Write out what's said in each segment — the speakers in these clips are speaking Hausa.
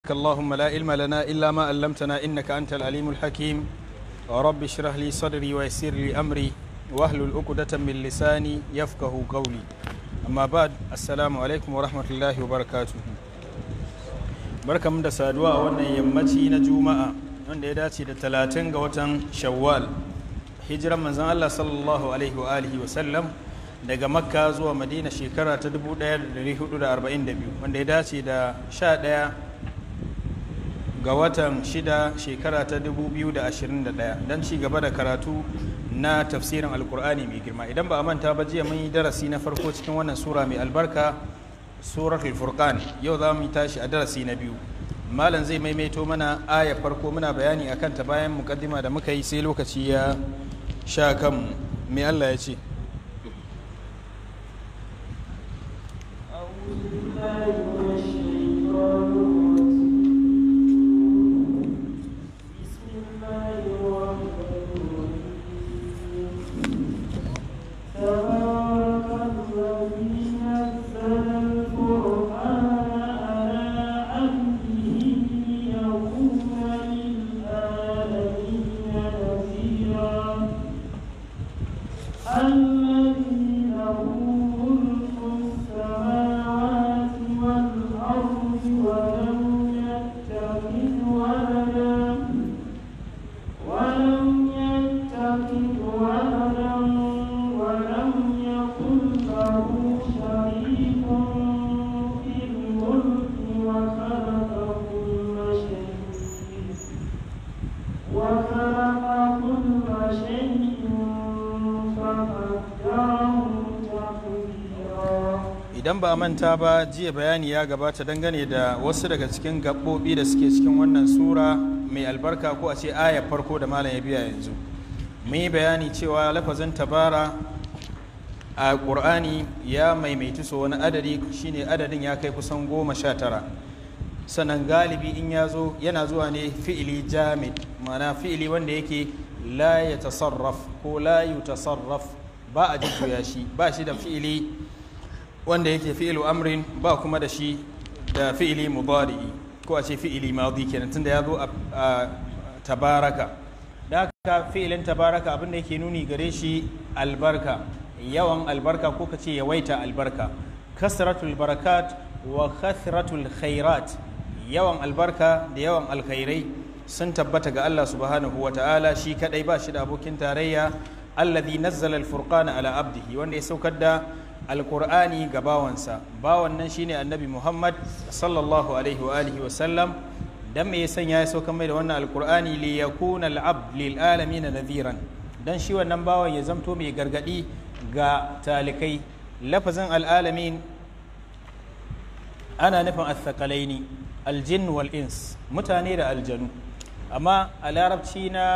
اللهم لا علم لنا إلا ما علمتنا إنك أنت العليم الحكيم رب اشرح لي صدري ويسر لي أمري واحلل عقدة من لساني يفقه قولي أما بعد السلام عليكم ورحمة الله وبركاته barkamu da saduwa a wannan yammaci na juma'a wanda ya dace da talatin ga watan shawwal hijiran manzon Allah sallallahu alaihi wa alihi wa sallam daga makka zuwa madina shekara ta 1442 wanda ya dace da 11 ga watan 6 shekara ta 2021 don ci gaba da karatu na tafsirin alkur'ani mai girma idan ba a manta ba jiya mun yi darasi na farko cikin wannan sura mai albarka suratul furqan yau za mu tashi a darasi na biyu malam zai maimaito mana aya farko muna bayani akan ta bayan mukaddima da muka yi sai lokaci ya sha kan me Allah ya ce idan ba manta ba jiya bayani ya gabata dangane da wasu daga cikin gaɓoɓi da suke cikin wannan sura mai albarka ko a ce aya farko da malam ya biya yanzu mun yi bayani cewa lafazin tabara a ƙur'ani ya maimaitu so wani adadi shine adadin ya kai kusan goma sha tara sannan galibi in ya zo yana zuwa ne fi'ili jamid ma'ana fi'ili wanda yake la ya tasarraf ko la yu tasarraf ba a jujjuya shi ba shi da fi'ili wanda yake fi'ilu amrin ba kuma da shi da fi'ili mudari'i ko a ce fi'ili madi kenan tunda ya zo a tabaraka da haka fi'ilin tabaraka abinda yake nuni gare shi albarka yawan albarka ko ka ce yawaita albarka kasratul barakat wa kasratul khairat yawan albarka da yawan alkhairai sun tabbata ga Allah subhanahu wa ta'ala shi kadai ba shi da abokin tarayya alladhi nazzala al-furqana ala abdihi wanda ya saukar da alkur'ani ga bawansa bawan nan shine annabi muhammad sallallahu alaihi wa alihi wa sallam dan me ya sanya ya sauka mai da wannan alkur'ani li yakuna al'abd lil alamin nadhiran dan shi wannan bawan ya zamto mai gargadi ga talikai lafazin al'alamin ana nufin athqalaini aljin wal ins mutane da aljanu amma a larabci na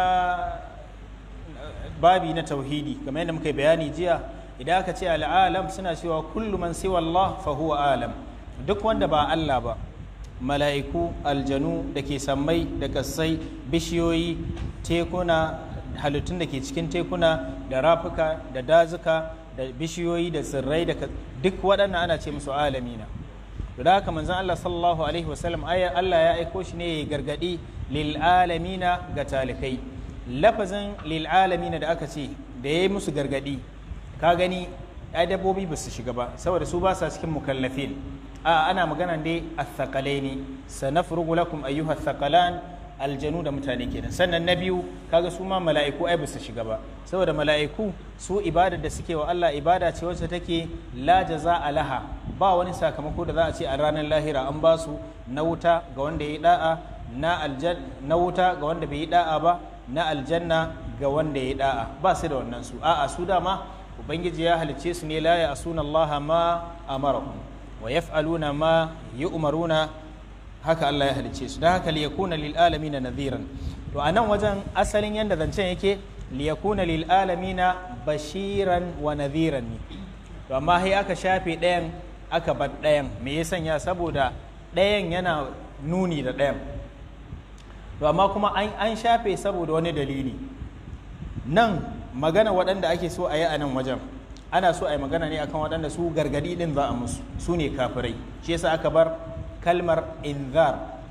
babi na tauhidi kamar yadda muka yi bayani jiya idan aka ce al'alam suna cewa kullu man siwa Allah fa huwa alam duk wanda ba Allah ba mala'iku aljanu da ke sammai da kassai bishiyoyi tekuna halittun da ke cikin tekuna da rafuka da dazuka da bishiyoyi da tsirrai da duk waɗannan ana ce musu alamina da haka manzon Allah sallallahu alaihi wasallam Allah ya aiko shi ne ya gargadi lil alamina ga talikai lafazin lil alamina da aka ce da ya yi musu gargadi ka gani ai dabbobi ba su shiga ba saboda su ba sa cikin mukallafin a ana magana dai athaqalaini sanafrugu lakum ayyuha thaqalan aljanu da mutane kenan sannan na biyu kaga su ma mala'iku ai ba su shiga ba saboda mala'iku su ibadar da suke wa Allah ibada ce wacce take la jaza'a laha ba wani sakamako da za a ce a ranar lahira an ba su na wuta ga wanda ya yi da'a na aljan na wuta ga wanda bai yi da'a ba na aljanna ga wanda ya yi da'a ba su da wannan su a'a su dama ubangiji ya halicce su ne la ya asuna Allah ma amarahum wa yaf'aluna ma yu'maruna haka Allah ya halicce su dan haka li yakuna lil alamin nadhiran to anan wajen asalin yanda zancen yake li yakuna lil alamin bashiran wa nadhiran ne to amma sai aka shafe ɗayan aka bar ɗayan me ya sanya saboda ɗayan yana nuni da ɗayan to amma kuma an shafe saboda wani dalili nan magana waɗanda ake so a yi a nan wajen ana so a yi magana ne akan waɗanda su gargadi ɗin za a musu su ne kafirai shi yasa aka bar kalmar inzar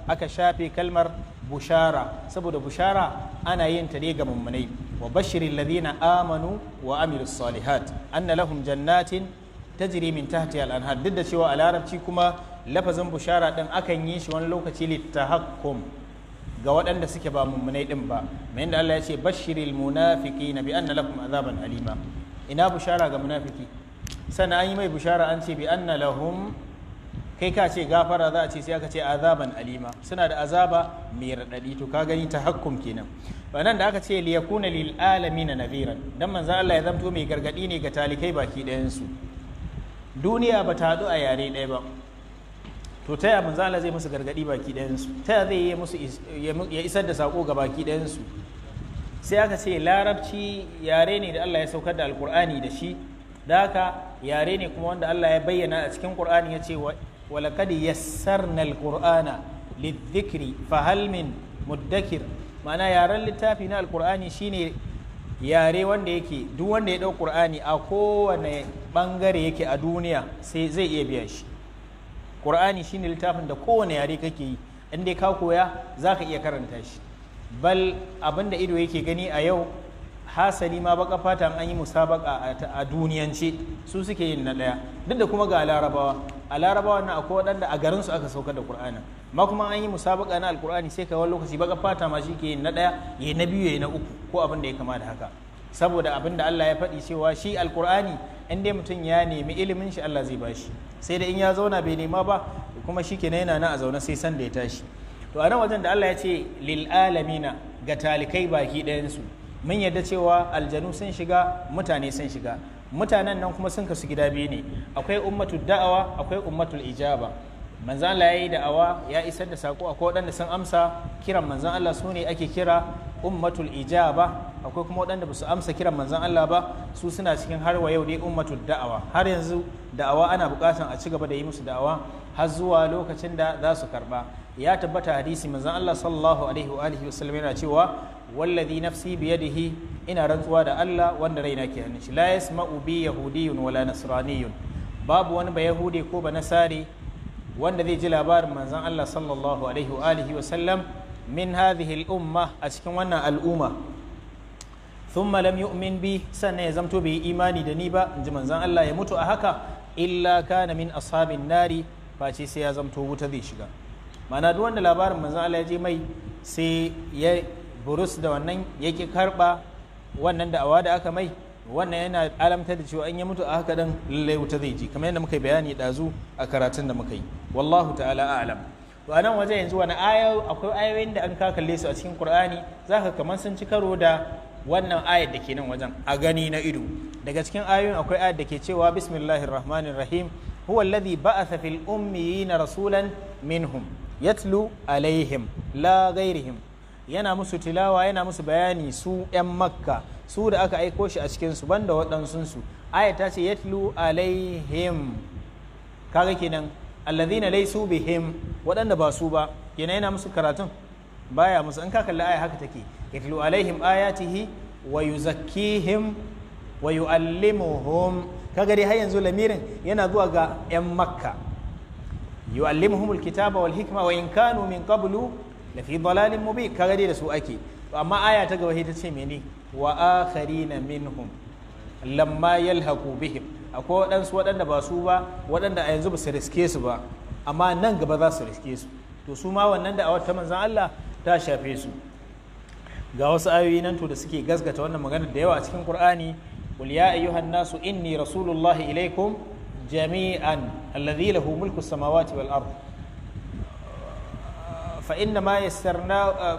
aka shafe kalmar bushara saboda bushara ana yin ta ne ga mummunai wa bashirin ladina amanu wa amilu salihat anna lahum jannatin tajri min tahti al-anhar duk da cewa a larabci kuma lafazin bushara din akan yi shi wani lokaci littahakkum ga waɗanda suke ba mummunai din ba mai inda Allah ya ce bashiril munafiqina bi anna lahum azaban alima ina bushara ga munafiki sannan an yi mai bushara an ce bi anna lahum kai ka ce gafara za a ce sai aka ce azaban alima suna da azaba mai raɗaɗi to ka gani ta hakkum kenan nan da aka ce liyakuna lil alamin nadhiran dan manzon Allah ya zamto mai gargadi ne ga talikai baki ɗayan su duniya ba ta haɗu a yare ɗaya ba to ta yaya manzon Allah zai musu gargadi baki ɗayan su ta yaya zai yi musu ya isar da sako ga baki ɗayan su sai aka ce larabci yare ne da Allah ya saukar da alkur'ani da shi da haka yare ne kuma wanda Allah ya bayyana a cikin qur'ani ya ce ولقد يسرنا القرآن للذكر فهل من مدكر ma'ana yaren littafi na alkur'ani shine yare wanda yake duk wanda ya ɗau ƙur'ani a kowane ɓangare yake a duniya sai zai iya biya shi ƙur'ani shine littafin da kowane yare kake yi in dai ka koya za ka iya karanta shi bal abin da ido yake gani a yau hasali ma baka fata an yi musabaka a duniyance su suke yin na ɗaya duk da kuma ga larabawa a larabawa na akwai waɗanda a garinsu aka saukar da qur'ani ma kuma an yi musabaka na alqur'ani sai ka wani lokaci baka fata ma shi ke yin na ɗaya ya na biyu ya na uku ko abin da ya kama da haka saboda abin da Allah ya faɗi cewa shi alqur'ani in dai mutum ya nemi ilimin shi Allah zai bashi sai da in ya zauna bai nema ba kuma shi kenan yana na a zaune sai san da ya tashi to a nan wajen da Allah ya ce lil alamina ga talikai baki ɗayansu mun yadda cewa aljanu sun shiga mutane sun shiga mutanen nan kuma sun kasu gida biyu ne akwai ummatul da'awa akwai ummatul ijaba manzan Allah ya yi da'awa ya isar da sako akwai waɗanda sun amsa kiran manzan Allah su ne ake kira ummatul ijaba akwai kuma waɗanda ba su amsa kiran manzan Allah ba su suna cikin har wa yau dai ummatul da'awa har yanzu da'awa ana buƙatar a ci gaba da yi musu da'awa har zuwa lokacin da za su karɓa ya tabbata hadisi manzan Allah sallallahu alaihi wa alihi wasallam yana cewa wallazi nafsi biyadihi ina rantsuwa da Allah wanda raina ke hannun shi la yasma'u bi yahudiyyun wala nasraniyyun babu wani ba yahudi ko ba nasari wanda zai ji labarin manzon Allah sallallahu alaihi wa alihi wa sallam min hadhihi al-umma a cikin wannan al'umma thumma lam yu'min bi sannan ya zamto bai imani da ni ba inji manzon Allah ya mutu a haka illa kana min ashabin nari face sai ya zamto wuta zai shiga ma'ana duk wanda labarin manzon Allah ya je mai sai ya burus da wannan yake karba wannan da'awa da aka mai wannan yana alamtar da cewa an ya mutu a haka dan lallai wuta zai ji kamar yadda muka yi bayani dazu a karatun da muka yi wallahu ta'ala a'lam to anan waje yanzu wani aya akwai ayoyin da an ka kalle su a cikin qur'ani zaka kamar sun ci karo da wannan ayat da ke nan wajen a gani na ido daga cikin ayoyin akwai ayat da ke cewa bismillahir rahmanir rahim huwa alladhi ba'atha fil ummiyina rasulan minhum yatlu alaihim la ghairihim yana musu tilawa yana musu bayani su 'yan makka su da aka aiko shi a cikinsu banda waɗansunsu aya ta ce yatlu alaihim kaga kenan allazina laysu bihim waɗanda ba su ba kenan yana musu karatun baya musu in ka kalli aya haka take yatlu alaihim ayatihi wa yuzakkihim wa yuallimuhum kaga dai har yanzu lamirin yana zuwa ga 'yan makka yuallimuhumul kitaba wal hikma wa in kanu min qablu lafi dalalin mubi kaga dai da su ake amma aya ta gaba ta ce mene wa akharina minhum lamma yalhaqu bihim akwai waɗansu waɗanda ba su ba waɗanda a yanzu ba su riske su ba amma nan gaba za su riske su to su ma wannan da a wata manzan Allah ta shafe su ga wasu ayoyi nan to da suke gasgata wannan magana da yawa a cikin Qur'ani qul ya ayyuhan nasu inni rasulullahi ilaikum jami'an alladhi lahu mulku samawati wal ard فإنما يسرنا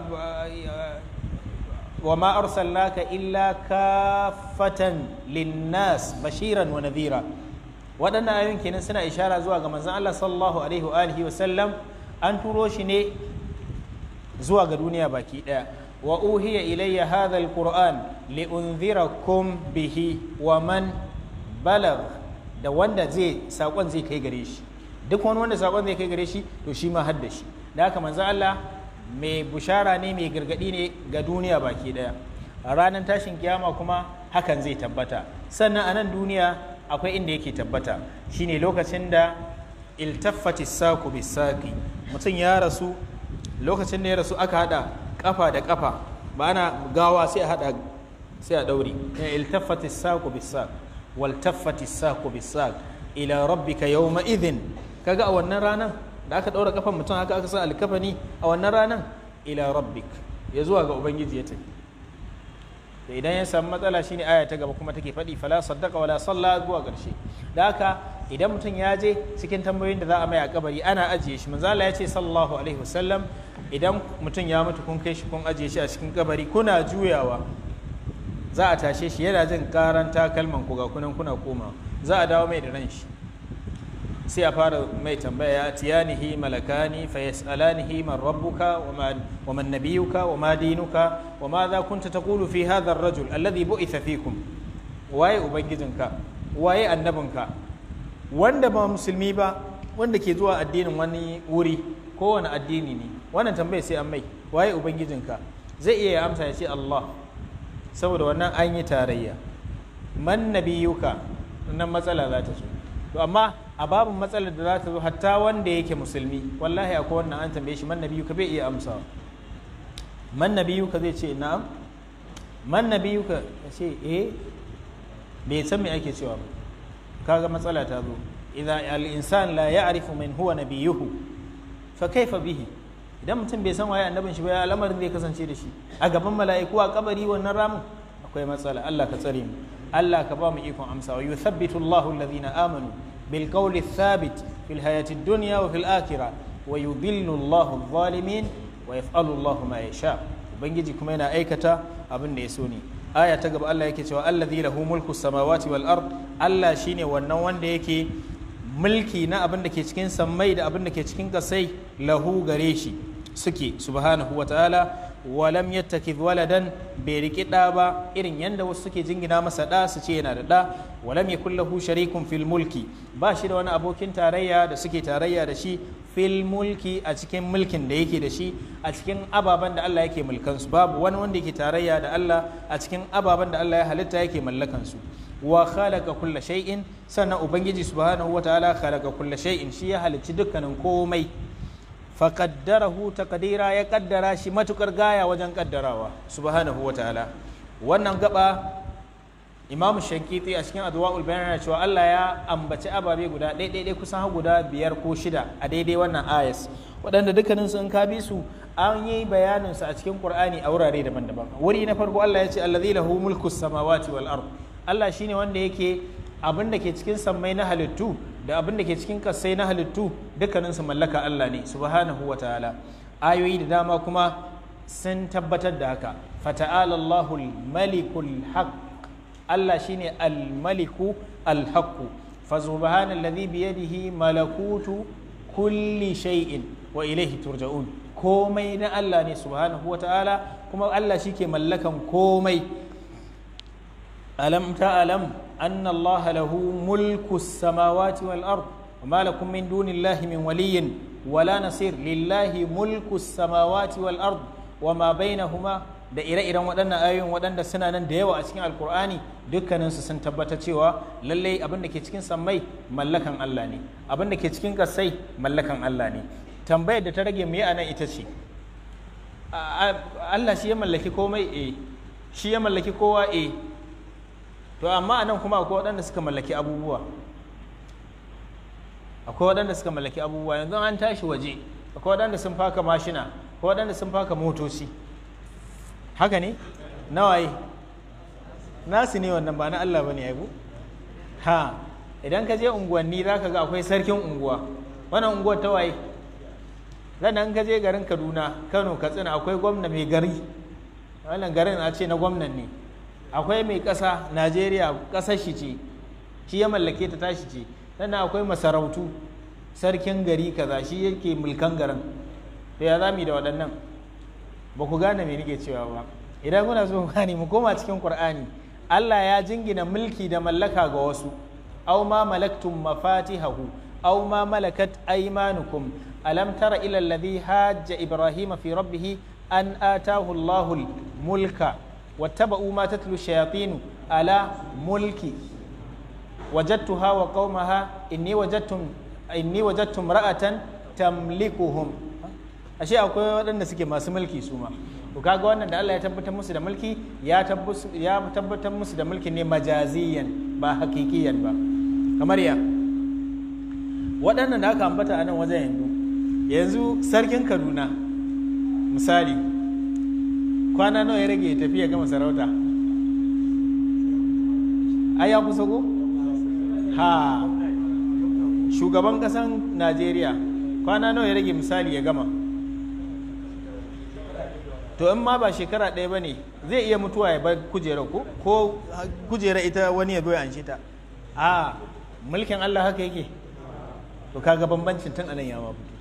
وما أرسلناك إلا كافة للناس بشيرا ونذيرا waɗannan ayoyin kenan suna ishara zuwa ga manzon Allah sallallahu alaihi wa alihi wa sallam an turo shi ne zuwa ga duniya baki ɗaya wa uhiya ilayya hadha alquran li unzirakum bihi wa man balagh da wanda zai sakon zai kai gare shi duk wani wanda sakon zai kai gare shi to shi ma hadda shi da haka manzo Allah mai bushara ne mai gargadi ne ga duniya baki daya a ranar tashin kiyama kuma hakan zai tabbata sannan a nan duniya akwai inda yake tabbata shine lokacin da iltaffati saku bisaki mutum ya rasu lokacin da ya rasu aka hada kafa da kafa ba ana gawa sai a hada sai a daure ya iltafati saqu bisaq wal tafati saqu bisaq ila rabbika yawma idhin kaga a wannan ranan da aka daura kafan mutum haka aka sa alkafani a wannan ranan ila rabbik ya zuwa ga ubangiji ya tafi da idan ya samu matsala shine aya ta gaba kuma take faɗi fala saddaka wala salla zuwa ƙarshe da haka idan mutum ya je cikin tambayoyin da za a mai a kabari ana ajiye shi manzo Allah ya ce sallallahu alaihi wasallam idan mutum ya mutu kun kai shi kun ajiye shi a cikin kabari kuna juyawa za a tashe shi yana jin karan takalman ku ga kunan kuna koma za a dawo mai da ran shi sai a fara mai tambaya tiyanihi malakani fa yas'alanihi man rabbuka wa man nabiyuka wa ma dinuka wa ma za kunta taqulu fi hadha ar-rajul alladhi bu'itha fikum waye ubangijinka waye annabinka wanda ba musulmi ba wanda ke zuwa addinin wani wuri kowane addini ne wannan tambaya sai an mai waye ubangijinka zai iya amsa ya ce Allah saboda wannan an yi tarayya man nabiyuka nan matsala za ta zo to amma a babin matsalar da za ta zo hatta wanda yake musulmi wallahi akwai wannan an tambaye shi man nabiyuka bai iya amsawa man nabiyuka zai ce na'am man nabiyuka ya ce eh bai san me ake cewa ba kaga matsala ta zo idan al-insan la ya'rifu man huwa nabiyuhu fa kaifa bihi idan mutum bai san waye annabin shi ba ya lamarin zai kasance da shi a gaban mala'iku a kabari wannan ramin akwai matsala Allah ka tsare mu Allah ka ba mu ikon amsawa yuthabbitu Allahu alladhina amanu bil qawli thabit fil hayati dunya wa fil akhirah wa yudhillu Allahu adh-dhalimin wa yaf'alu Allahu ma yasha ubangiji kuma yana aikata abin da ya so ne aya ta gaba Allah yake cewa allazi lahu mulku samawati wal ard Allah shine wannan wanda yake mulki na abin da ke cikin sammai da abin da ke cikin kasai lahu gare shi suke subhanahu wa ta'ala walam yattakid waladan bai riki ɗa ba irin yadda wasu suke jingina masa ɗa su ce yana da ɗa walam yakul lahu sharikun fil mulki ba shi da wani abokin tarayya da suke tarayya da shi fil mulki a cikin mulkin da yake da shi a cikin ababen da Allah yake mulkan su babu wani wanda yake tarayya da Allah a cikin ababen da Allah ya halitta yake mallakan su wa khalaqa kulla shay'in sannan ubangiji subhanahu wataala khalaqa kulla shay'in shi ya halicci dukkanin komai faƙaddarahu takadira ya ƙaddara shi matukar gaya wajen ƙaddarawa subhanahu wa ta'ala wannan gaba imamu shankiti a cikin adwa'ul bayan yana cewa Allah ya ambaci ababe guda ɗaiɗaiɗai kusan guda biyar ko shida a daidai wannan ayas waɗanda dukkanin sun ka bi su an yi bayanin su a cikin qur'ani a wurare daban-daban wuri na farko Allah ya ce allazi lahu mulku samawati wal ard Allah shine wanda yake abin da ke cikin sammai na halittu da abin da ke cikin kasai na halittu dukkaninsu mallaka Allah ne subhanahu wa ta'ala ayoyi da dama kuma sun tabbatar da haka fata'ala Allahul malikul haq Allah shine al-maliku al-haqq fa subhanallazi bi yadihi malakutu kulli shay'in wa ilayhi turja'un komai na Allah ne subhanahu wa ta'ala kuma Allah shike mallakan komai alam ta'lam أن الله له ملك السماوات والأرض وما لكم من دون الله من ولي ولا نصير لله ملك السماوات والأرض وما بينهما da ire-iren waɗannan ayoyin waɗanda suna nan da yawa a cikin alkur'ani dukkaninsu sun tabbata cewa lallai abin da ke cikin sammai mallakan Allah ne abin da ke cikin ƙasai mallakan Allah ne tambayar da ta rage mu a nan ita ce Allah shi ya mallaki komai eh shi ya mallaki kowa eh to amma anan kuma akwai waɗanda suka mallaki abubuwa akwai waɗanda suka mallaki abubuwa yanzu an tashi waje akwai waɗanda sun faka mashina akwai waɗanda sun faka motoci haka ne nawaye nasu ne wannan ba na Allah ba ne aibu ha idan ka je unguwanni za ka ga akwai sarkin unguwa wannan unguwar ta waye sannan ka je garin kaduna kano katsina akwai gwamna mai gari wannan garin a ce na gwamnan ne akwai mai ƙasa najeriya ƙasar shi ce shi ya mallake ta tashi ce sannan akwai masarautu sarkin gari kaza shi yake mulkan garin to ya zami da waɗannan ba ku gane me nake cewa ba idan kuna so gane mu koma cikin qur'ani Allah ya jingina mulki da mallaka ga wasu aw ma malaktum mafatihahu aw ma malakat aymanukum alam tara ila alladhi hajja ibrahima fi rabbih an atahu Allahul mulka واتبعوا ما تتلو الشياطين على ملكي وجدتها وقومها إني وجدتم إني وجدت امرأة تملكهم ashe akwai waɗanda suke masu mulki su ma to kaga wannan da Allah ya tabbatar musu da mulki ya tabbatar musu da mulki ne majaziyan ba hakikiyan ba kamar ya waɗannan da aka ambata a nan wajen yanzu yanzu sarkin kaduna misali kwana nawa ya rage ya tafi ya gama sarauta ai ya kusa ko ha shugaban ƙasan najeriya kwana nawa ya rage misali ya gama to in ma ba shekara ɗaya ba ne zai iya mutuwa ya bar kujera ko ko kujera ita wani ya zo ya anshe ta a mulkin Allah haka yake to kaga bambancin tun anan ya ma fito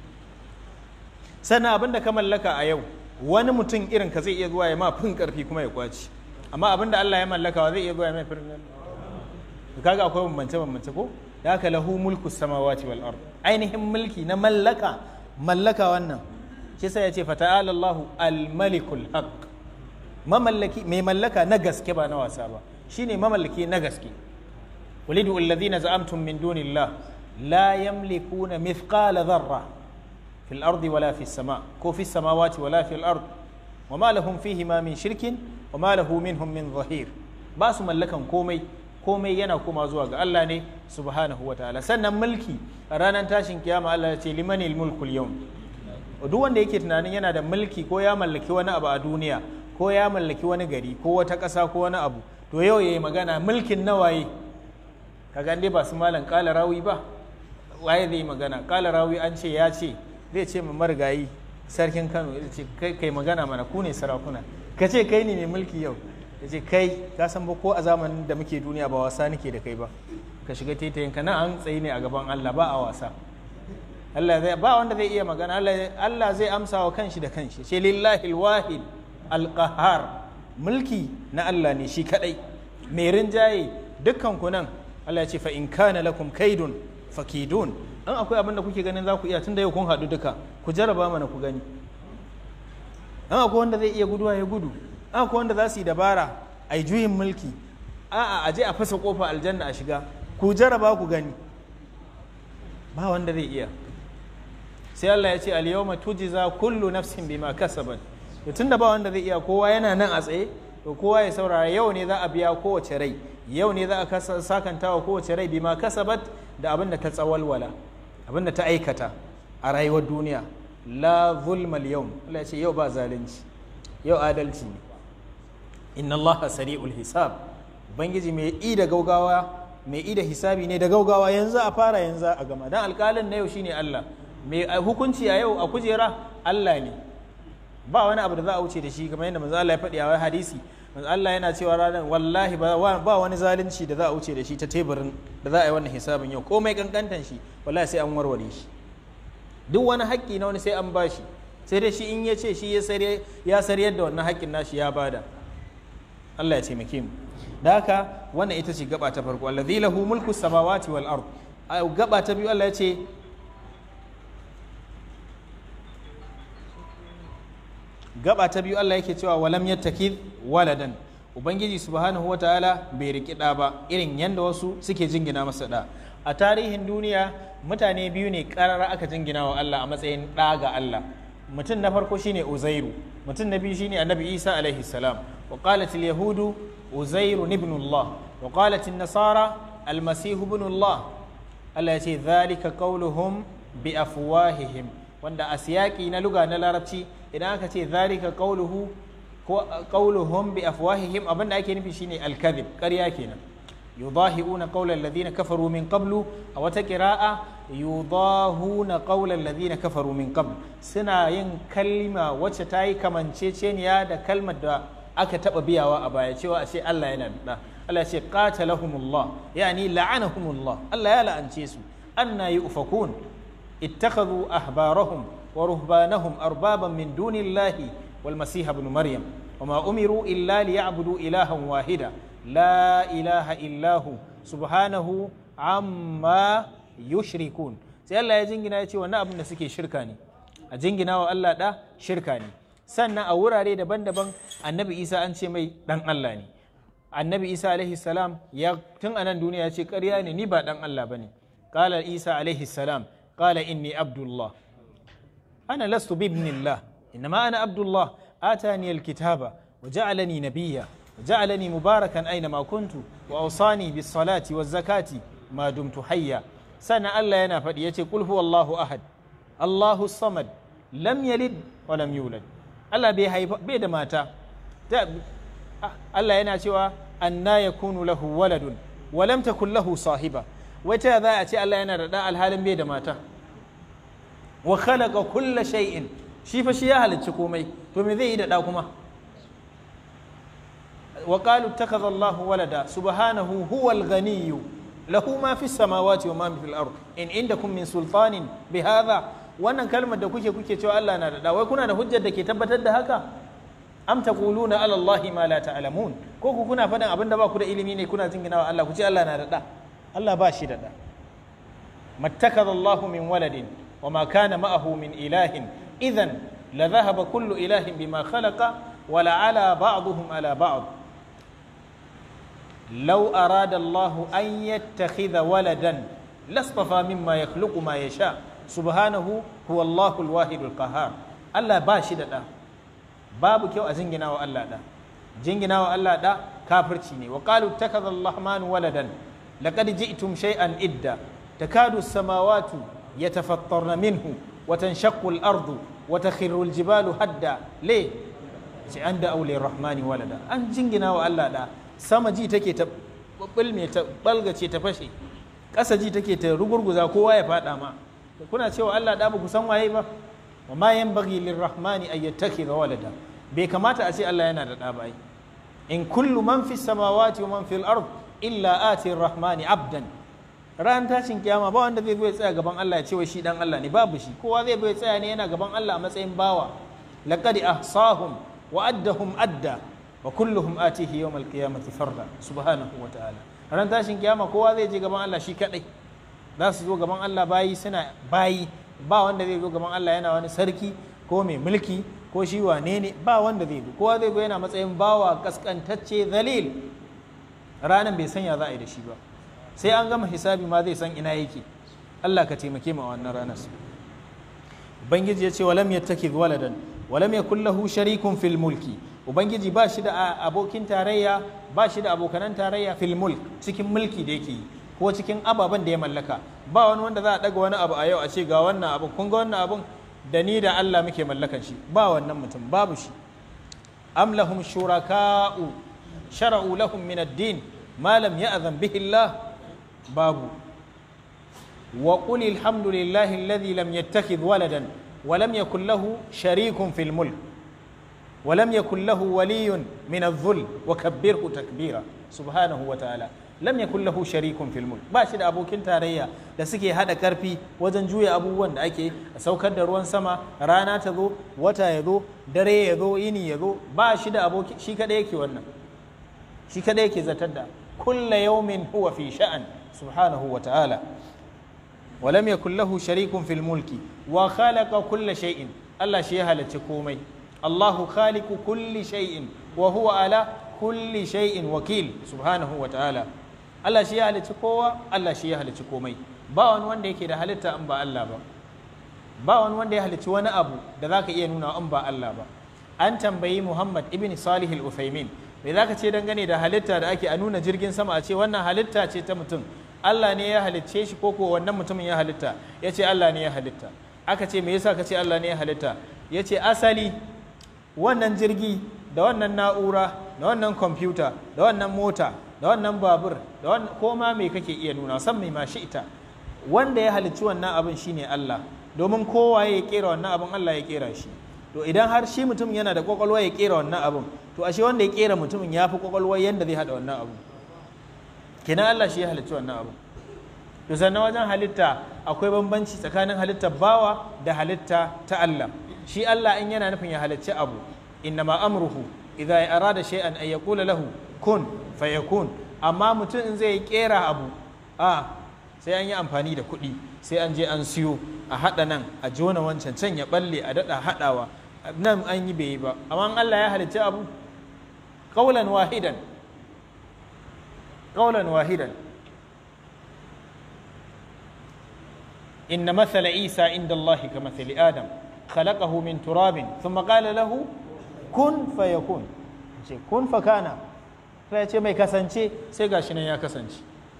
sannan abin da ka mallaka a yau wani mutum irin ka zai iya zuwa ya ma fin karfi kuma ya kwaci amma abin da Allah ya mallaka zai iya zuwa ya mai fin to kaga akwai bambance bambance ko da haka lahu mulku samawati wal ard ainihin mulki na mallaka mallaka wannan shi sai ya ce fata'ala Allahu al-malikul haq mamallaki mai mallaka na gaske ba na wasa ba shine mamallaki na gaske walidu alladhina za'amtum min dunillah la yamlikuna mithqala dharra fil ardi wala fis sama ko fis samawati wala fil ard wama lahum fihi ma min shirkin wama lahu minhum min zahir ba su mallakan komai komai yana kuma zuwa ga Allah ne subhanahu wa ta'ala sannan mulki a ranar tashin kiyama Allah ya ce limanil mulkul yawm duk wanda yake tunanin yana da mulki ko ya mallaki wani abu a duniya ko ya mallaki wani gari ko wata ƙasa ko wani abu to yau yayi magana mulkin nawaye kaga dai ba su malam kala rawi ba waye zai magana kala rawi an ce ya ce zai ce mu marigayi sarkin Kano ya ce kai kai magana mana ku ne sarakuna ka ce kai ne mai mulki yau ya ce kai ka san ba ko a zamanin da muke duniya ba wasa nake da kai ba ka shiga taitayin ka nan an tsayi ne a gaban Allah ba a wasa Allah zai ba wanda zai iya magana Allah zai amsa wa kanshi da kanshi ce lillahi alwahid alqahar mulki na Allah ne shi kadai mai rinjaye dukkan ku nan Allah ya ce fa in kana lakum kaidun fakidun an akwai abin da kuke ganin za ku iya tunda yau kun haɗu duka ku jarraba mana ku gani an akwai wanda zai iya guduwa ya gudu an akwai wanda za su yi dabara a yi juyin mulki a'a a je a fasa kofa aljanna a shiga ku jarraba ku gani ba wanda zai iya sai Allah ya ce al-yawma tujza kullu nafsin bima kasabat to tunda ba wanda zai iya kowa yana nan a tsaye to kowa ya saurara yau ne za a biya kowace rai yau ne za a sakanta wa kowace rai bima kasabat da abin da ta tsawalwala abin da ta aikata a rayuwar duniya la zulma al-yawm Allah ya ce yau ba zalunci yau adalci ne inna Allah sari'ul hisab ubangiji mai i da gaugawa mai i da hisabi ne da gaugawa yanzu a fara yanzu a gama dan alƙalin na yau shine Allah mai hukunci a yau a kujera Allah ne ba wani abu da za a wuce da shi kamar yadda manzo Allah ya faɗi a wani hadisi manzo Allah yana cewa ranar wallahi ba wani zalunci da za a wuce da shi ta teburin da za a yi wannan hisabin yau komai kankantan shi wallahi sai an warware shi duk wani haƙƙi na wani sai an bashi sai dai shi in ya ce shi ya sariyar da wannan haƙƙin nashi ya bada Allah ya taimake mu da haka wannan ita ce gaba ta farko allazi lahu mulku samawati wal ard gaba ta biyu Allah ya ce gaba ta biyu Allah yake cewa walam yattakid waladan ubangiji subhanahu wataala bai riki da ba irin yanda wasu suke jingina masa da a tarihin duniya mutane biyu ne karara aka jingina wa Allah a matsayin ɗa ga Allah mutum na farko shine uzairu mutum na biyu shine annabi isa alaihi salam wa qalat al yahudu uzairu ibn Allah wa qalat an nasara al masih ibn Allah Allah ya ce dhalika qawluhum bi afwahihim wanda a siyaki na luga na larabci idan aka ce dhalika qawluhu ko qawluhum bi afwahihim abinda ake nufi shine al kadhib ƙarya kenan يضاهئون قول الذين كفروا من قبل أو تقراءة يضاهون قول الذين كفروا من قبل سنا ين كلمة وتتاي كمان تشين يا دا كلمة دا aka taɓa biyawa a baya cewa a ce Allah yana da Allah ce qatalahumullah yani la'anahumullah Allah ya la'ance su anna yufakun ittakhadhu ahbarahum wa ruhbanahum arbaban min dunillahi wal masih ibn maryam وما أمروا إلا ليعبدوا إلها واحدا لا إله إلا هو سبحانه عما يشركون sai Allah ya jingina ya ce wannan abin da suke shirka ne a jingina wa Allah da shirka ne sannan a wurare daban-daban annabi Isa an ce mai dan Allah ne annabi Isa alaihi salam ya tun anan duniya ya ce ƙarya ne ni ba dan Allah bane qala Isa alaihi salam qala inni abdullah ana lastu bi ibnillah innama ana abdullah atani alkitaba wa ja'alani nabiyya wa ja'alani mubarakan aina ma kuntu wa awsani bis salati waz zakati ma dumtu hayya sana Allah yana faɗi yace qul huwallahu ahad Allahu samad lam yalid wa lam yulad Allah bai haifa bai da mata Allah yana cewa anna yakunu lahu waladun wa lam takul lahu sahiba wata za a ce Allah yana da ɗa alhalin bai da mata wa khalaqa kulla shay'in shi fa shi ya halicci komai to me zai yi da ɗa kuma wa qalu ittakhadha Allahu walada subhanahu huwal ghaniyyu lahu ma fi samawati wa ma fil ard in indakum min sultanin bi hadha wannan kalmar da kuke kuke cewa Allah na da ɗa wai kuna da hujjar da ke tabbatar da haka am taquluna ala Allahi ma la ta'lamun ko ku kuna faɗin abin da ba ku da ilimi ne kuna jinginawa Allah ku ce Allah na da ɗa Allah ba shi da ɗa mattakaza Allah min waladin wa ma kana ma'ahu min ilahin idan la dhahaba kullu ilahin bima khalaqa wa la ala ba'dhum ala ba'd law arada Allah an yattakhidha waladan lastafa mimma yakhluqu ma yasha subhanahu huwa Allahu al-wahid al-qahhar Allah ba shi da ɗa babu kyau a jingina wa Allah ɗa jingina wa Allah ɗa kafirci ne wa qalu ittakhadha ar-rahmanu waladan لقد جئتم شيئا إدا تكاد السماوات يتفطرن منه وتنشق الأرض وتخر الجبال هدا ليه عند أولي الرحمن ولدا أن جنجنا وألا لا sama ji take ta bulme ta balgace ta fashe ƙasa ji take ta rugurguza kowa ya faɗa ma kuna cewa Allah da ku san waye ba wa ma yanbaghi lirrahmani ay yattakhidha walada bai kamata a ce Allah yana da ɗa ba in kullu man fis samawati wa man fil ard illa ati rahmani abdan ran tashin kiyama ba wanda zai zo ya tsaya gaban Allah ya ce wai shi dan Allah ne babu shi kowa zai zo ya tsaya ne yana gaban Allah a matsayin bawa laqad ahsahum wa addahum adda wa kulluhum atihi yawm alqiyamati farda subhanahu wa ta'ala ran tashin kiyama kowa zai je gaban Allah shi kadai za su zo gaban Allah bayi suna bayi ba wanda zai zo gaban Allah yana wani sarki ko mai mulki ko shi wane ne ba wanda zai zo kowa zai zo yana matsayin bawa kaskantacce zalil ranan bai sanya za a yi da shi ba sai an gama hisabi ma zai san ina yake Allah ka taimake mu a wannan ranar ubangiji ya ce walam yattakhidh waladan walam yakul lahu sharikun fil mulki ubangiji ba shi da abokin tarayya ba shi da abokanan tarayya fil mulk cikin mulki da yake yi ko cikin ababen da ya mallaka ba wani wanda za a daga wani abu a yau a ce ga wannan abun kun ga wannan abun da ni da Allah muke mallakan shi ba wannan mutum babu shi am lahum shuraka'u shara'u lahum min ad-din ma lam ya'zan bihi Allah babu wa qul alhamdulillahi alladhi lam yattakhidh waladan wa lam yakul lahu sharikun fil mulk wa lam yakul lahu waliyyun min adh-dhul wa kabbirhu takbira subhanahu wa ta'ala lam yakul lahu sharikun fil mulk ba shi da abokin tarayya da suke hada karfi wajen juya abubuwan da ake a saukar da ruwan sama rana ta zo wata ya zo dare ya zo yini ya zo ba shi da aboki shi kadai yake wannan shi kadai yake zatar da kulla yawmin huwa fi sha'an subhanahu wa ta'ala wa lam yakul lahu sharikun fil mulki wa khalaqa kulla shay'in Allah shi ya halarci komai Allahu khaliqu kulli shay'in wa huwa ala kulli shay'in wakil subhanahu wa ta'ala Allah shi ya halicci kowa Allah shi ya halicci komai ba wani wanda yake da halitta in ba Allah ba ba wani wanda ya halicci wani abu da zaka iya nuna in ba Allah ba an tambayi Muhammad ibn Salih al-Uthaymin me zaka ce dangane da halitta da ake a nuna jirgin sama a ce wannan halitta ce ta mutum Allah ne ya halicce shi ko ko wannan mutumin ya halitta ya ce Allah ne ya halitta aka ce me yasa ka ce Allah ne ya halitta ya ce asali wannan jirgi da wannan na'ura da wannan kwamfuta da wannan mota da wannan babur da wannan koma me kake iya nuna san mai mashi ita wanda ya halicci wannan abin shine Allah domin kowa ya kera wannan abin Allah ya kera shi to idan har shi mutum yana da kwakwalwa ya kera wannan abin to ashe wanda ya kera mutumin ya fi kwakwalwa yanda zai hada wannan abin kenan Allah shi ya halicci wannan abin to sannan wajen halitta akwai bambanci tsakanin halittar bawa da halitta ta Allah shi Allah in yana nufin ya halicci abu innama amruhu idza arada shay'an ay yaqula lahu kun fayakun amma mutum in zai kera abu a sai an yi amfani da kuɗi sai an je an siyo a haɗa nan a jona wancan can ya balle a daɗa haɗawa nan an yi bai yi ba amma Allah ya halicci abu qaulan wahidan qaulan wahidan inna mathala isa inda Allah ka mathali adam khalaqahu min turabin thumma qala lahu kun fayakun ce kun fakana sai ya ce mai kasance sai gashi nan ya kasance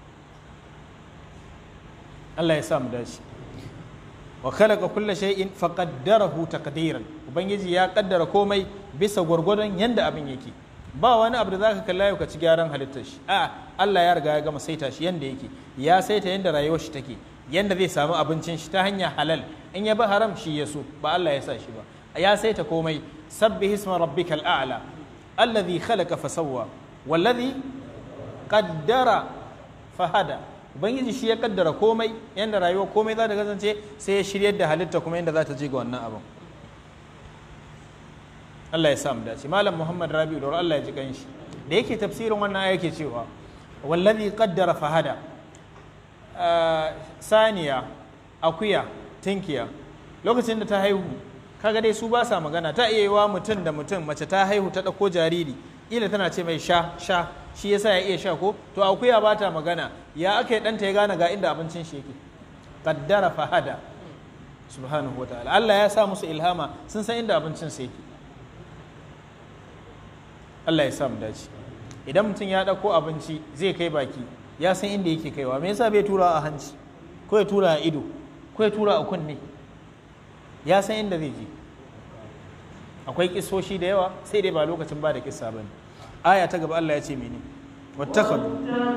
Allah ya sa mu dace wa khalaqa kulla shay'in faqaddarahu taqdiran ubangiji ya kaddara komai bisa gwargwadon yanda abin yake ba wani abu da zaka kalla yau ka ci gyaran halittar shi a Allah ya riga ya gama saita shi yanda yake ya saita yanda rayuwar shi take yanda zai samu abincin shi ta hanyar halal in ya bi haram shi ya so ba Allah ya sa shi ba ya saita komai sabbi hisma rabbikal a'la alladhi khalaqa fasawwa walladhi qaddara fahada ubangiji shi ya kaddara komai yanda rayuwa komai za ta kasance sai ya shiryar da halitta kuma yanda za ta je ga wannan abin Allah ya samu dace malam Muhammad Rabi'u da Allah ya ji kanshi da yake tafsirin wannan aya yake cewa wallazi qaddara fahada saniya akuya tinkiya lokacin da ta haihu kaga dai su ba sa magana ta iya yiwa mutum da mutum mace ta haihu ta ɗauko jariri ila tana ce mai sha sha shi yasa ya iya sha ko to akuya ba ta magana ya aka yi ɗanta ya gane ga inda abincin shi yake qaddara fahada subhanahu wa ta'ala Allah ya sa musu ilhama sun san inda abincin su yake Allah ya sa mu dace idan mutum ya ɗauko abinci zai kai baki ya san inda yake kaiwa me yasa bai tura a hanci ko ya tura a ido ko ya tura a kunne ya san inda zai je akwai kisoshi da yawa sai dai ba lokacin ba da kissa bane aya ta gaba Allah ya ce mene wattakhadhu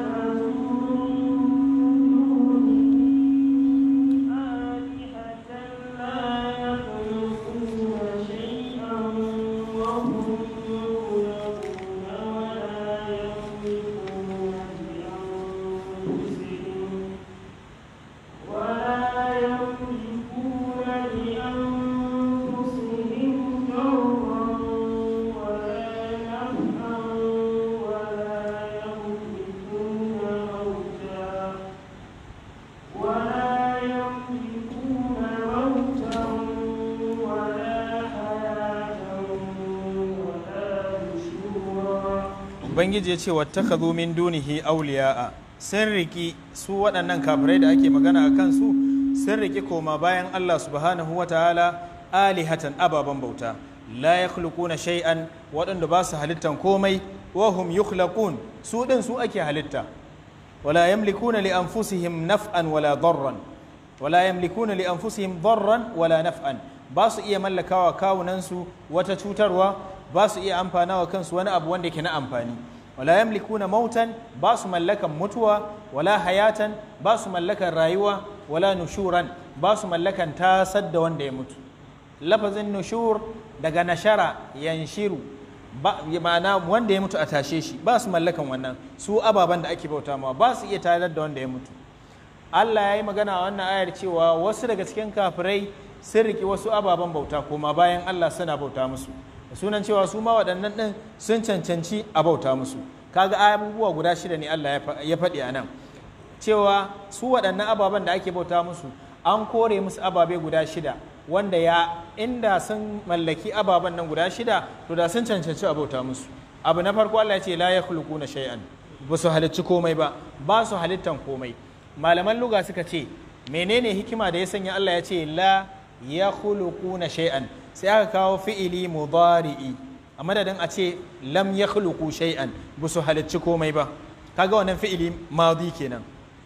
ubangiji ya ce wattakhadhu min dunihi awliya'a sun riki su waɗannan kafirai da ake magana a kansu sun riki koma bayan Allah subhanahu wa ta'ala alihatan ababen bauta la yakhluquna shay'an waɗanda ba su halittan komai wa hum yukhlaqun su din su ake halitta wala yamlikuna li anfusihim naf'an wala darran wala yamlikuna li anfusihim darran wala naf'an ba su iya mallakawa kawunansu wata cutarwa ba su iya amfana wa kansu wani abu wanda ke na amfani wala yamlikuna mautan ba su mallakan mutuwa wala hayatan ba su mallakan rayuwa wala nushuran ba su mallakan tasar da wanda ya mutu lafazin nushur daga nashara yanshiru ba ma'ana wanda ya mutu a tashe shi ba su mallakan wannan su ababen da ake bauta ma ba su iya tayar da wanda ya mutu Allah ya yi magana a wannan ayar cewa wasu daga cikin kafirai sun riki wasu ababen bauta koma bayan Allah suna bauta musu da sunan cewa su ma waɗannan ɗin sun cancanci a bauta musu kaga abubuwa guda shida ne Allah ya faɗi a nan cewa su waɗannan ababen da ake bauta musu an kore musu ababe guda shida wanda ya inda sun mallaki ababen nan guda shida to da sun cancanci a bauta musu abu na farko Allah ya ce la yakhluquna shay'an ba su halicci komai ba ba su halittan komai malaman luga suka ce menene hikima da ya sanya Allah ya ce la yakhluquna shay'an sai aka kawo fi'ili mudari'i a madadin a ce lam yakhluqu shay'an ba su halicci komai ba kaga wannan fi'ili madi kenan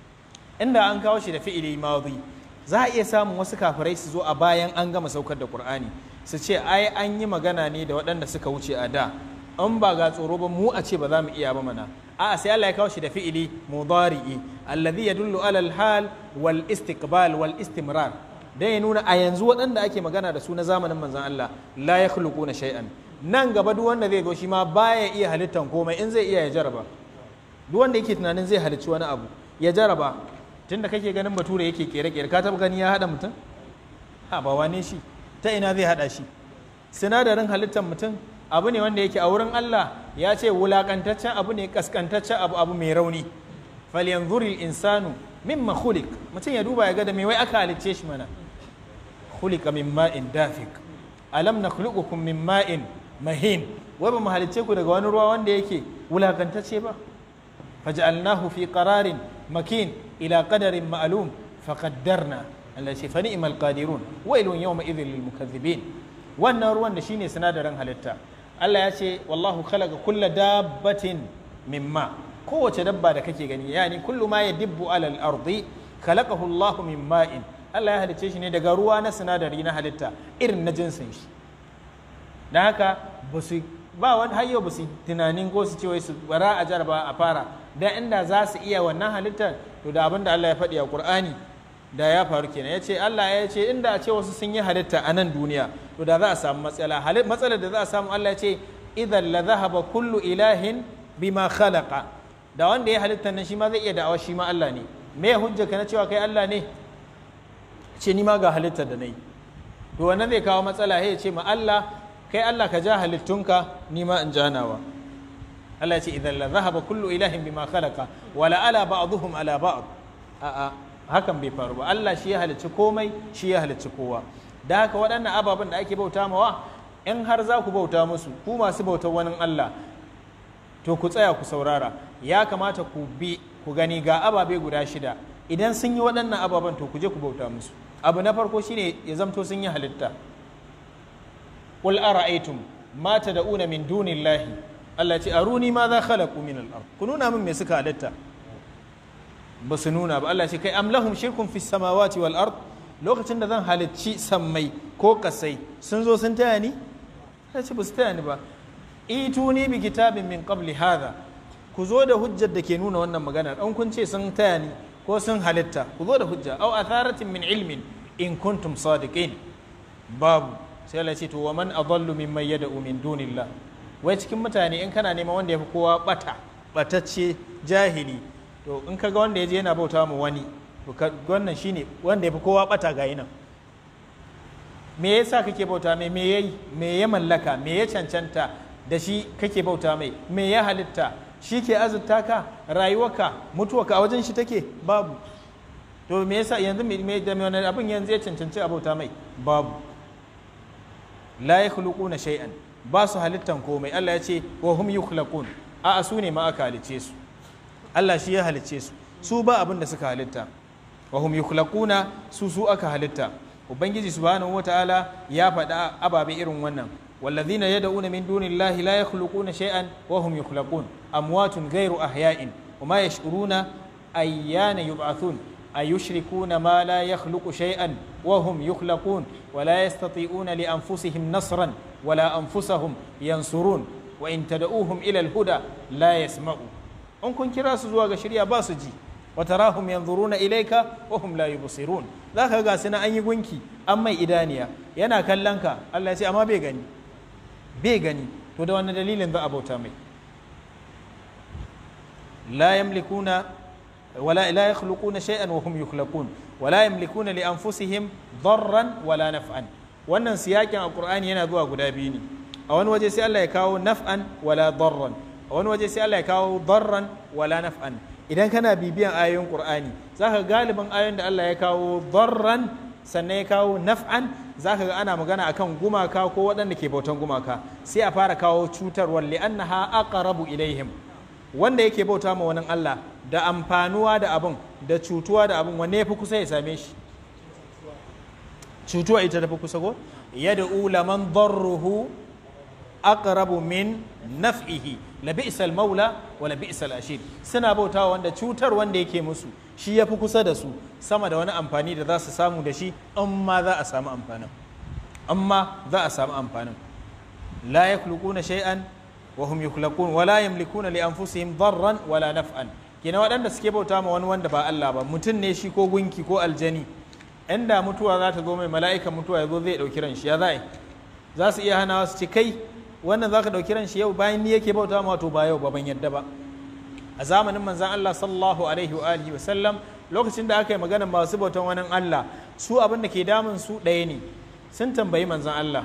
inda an kawo shi da fi'ili madi za a iya samun wasu kafirai su zo a bayan an gama saukar da qur'ani su ce ai an yi magana ne da waɗanda suka wuce a da in ba ga tsoro ba mu a ce ba za mu iya ba mana a'a sai Allah ya kawo shi da fi'ili mudari'i alladhi yadullu ala al-hal wal istiqbal wal istimrar dan ya nuna a yanzu waɗanda ake magana da su na zamanin manzon Allah la yakhluquna shay'an nan gaba duk wanda zai zo shi ma baya iya halittan komai in zai iya ya jaraba duk wanda yake tunanin zai halicci wani abu ya jaraba tunda kake ganin bature yake kere-kere ka taba gani ya hada mutum ha ba wane shi ta ina zai hada shi sinadarin halittar mutum abu ne wanda yake a wurin Allah ya ce wulakantaccen abu ne kaskantaccen abu abu mai rauni falyanzuri insanu mimma khuliq mutum ya duba ya ga da me wai aka halicce shi mana khuliqa min ma'in dafik alam nakhluqukum min ma'in mahin wai ba mu halicce ku daga wani ruwa wanda yake wulakantacce ba faj'alnahu fi qararin makin ila qadarin ma'lum faqaddarna Allah ce fa ni'mal qadirun wailun yawma idhil lil mukaththibin wannan ruwan da shine sinadarin halitta Allah ya ce wallahu khalaqa kulla dabbatin mimma kowace dabba da kake gani yani kullu ma yadibbu alal ardi khalaqahu Allah min ma'in Allah ya halicce shi ne daga ruwa na sinadari na halitta irin na jinsin shi dan haka ba su ba wani hayyo ba su tunanin ko su ce wai su bara a jarba a fara da inda za su iya wannan halittar to da abin da Allah ya faɗi a Qur'ani da ya faru kenan ya ce Allah ya ce inda a ce wasu sun yi halitta a nan duniya to da za a samu matsala matsalar da za a samu Allah ya ce idan la zahaba kullu ilahin bima khalaqa da wanda ya halitta nan shi ma zai iya da'awa shi ma Allah ne me hujja ka na cewa kai Allah ne ce ni ma ga halittar da nayi to wannan zai kawo matsala ya ce ma Allah kai Allah ka ja halittunka ni ma in janawa Allah ya ce idan la zahaba kullu ilahin bima khalaqa wala ala ba'dhum ala ba'd a'a hakan bai faru ba Allah shi ya halicci komai shi ya halicci kowa da haka waɗannan ababen da ake bauta mawa in har za ku bauta musu ku masu bautar wani Allah to ku tsaya ku saurara ya kamata ku bi ku gani ga ababe guda shida idan sun yi waɗannan ababen to ku je ku bauta musu abu na farko shine ya zamto sun yi halitta qul ara'aytum ma tad'una min dunillahi Allah ya ce aruni ma za khalaqu min al-ard ku nuna min me suka halitta ba su nuna ba Allah ce kai am lahum shirkun fi samawati wal ard lokacin da zan halicci sammai ko kasai sun zo sun taya ni Allah ce ba su taya ni ba ituni bi kitabin min qabli hadha ku zo da hujjar da ke nuna wannan maganar an kun ce sun taya ni ko sun halitta ku zo da hujja au atharatin min ilmin in kuntum sadiqin babu sai Allah ce to wa man adallu mimman yad'u min dunillah wai cikin mutane in kana neman wanda ya fi kowa bata batacce jahili to in kaga wanda ya je yana bauta mu wani to wannan shine wanda ya fi kowa bata ga nan me yasa kake bauta mai me yayi me ya mallaka me ya cancanta da shi kake bauta mai me ya halitta shi ke azurta ka rayuwarka mutuwarka a wajen shi take babu to me yasa yanzu me da me wannan abin yanzu ya cancanci a bauta mai babu la yakhluquna shay'an ba su halittan komai Allah ya ce wa hum yukhlaqun a'a su ne ma aka halice su Allah shi ya halicce su su ba abin da suka halitta wa hum yukhlaquna su su aka halitta ubangiji subhanahu wataala ya faɗa ababe irin wannan والذين يدعون من دون الله لا يخلقون شيئا وهم يخلقون أموات غير أحياء وما يشعرون أيان يبعثون أيشركون ما لا يخلق شيئا وهم يخلقون ولا يستطيعون لأنفسهم نصرا ولا أنفسهم ينصرون وإن تدعوهم إلى الهدى لا يسمعون in kun kira su zuwa ga shirya ba su ji wa tarahum yanzuruna ilayka wa hum la yubsirun zaka ga suna an yi gunki an mai idaniya yana kallon ka Allah ya ce amma bai gani bai gani to da wannan dalilin za a bauta mai la yamlikuna wala la yakhluquna shay'an wa hum yukhlaqun wala yamlikuna li anfusihim darran wala naf'an wannan siyakin alqur'ani yana zuwa guda biyu ne a wani waje sai Allah ya kawo naf'an wala darran a wani waje sai Allah ya kawo darran wala naf'an idan kana bibiyan ayoyin Qur'ani zaka galibin ayoyin da Allah ya kawo darran sannan ya kawo naf'an zaka ga ana magana akan gumaka ko waɗanda ke bautan gumaka sai a fara kawo cutarwar li'annaha aqrabu ilaihim wanda yake bauta ma wani Allah da amfanuwa da abun da cutuwa da abun wanne yafi kusa ya same shi cutuwa ita tafi kusa ko yad'u laman darruhu aqrabu min naf'ihi la bi'sal maula wa la bi'sal ashir suna bautawa wanda cutar wanda yake musu shi yafi kusa da su sama da wani amfani da za su samu da shi amma za a samu amfanin amma za a samu amfanin la yakhluquna shay'an wa hum yukhlaqun wa la yamlikuna li anfusihim darran wala naf'an kina waɗanda suke bauta ma wani wanda ba Allah ba mutum ne shi ko gunki ko aljani inda mutuwa za ta zo mai mala'ikan mutuwa ya zo zai ɗauki ran shi ya za'i za su iya hanawa su ce kai wannan za ka ɗauki ran shi yau bayan ni yake bauta ma to ba yau ba ban yadda ba a zamanin manzan Allah sallallahu alaihi wa alihi wasallam lokacin da aka yi magana masu bautan wani Allah su abin da ke damun su ɗaya ne sun tambayi manzan Allah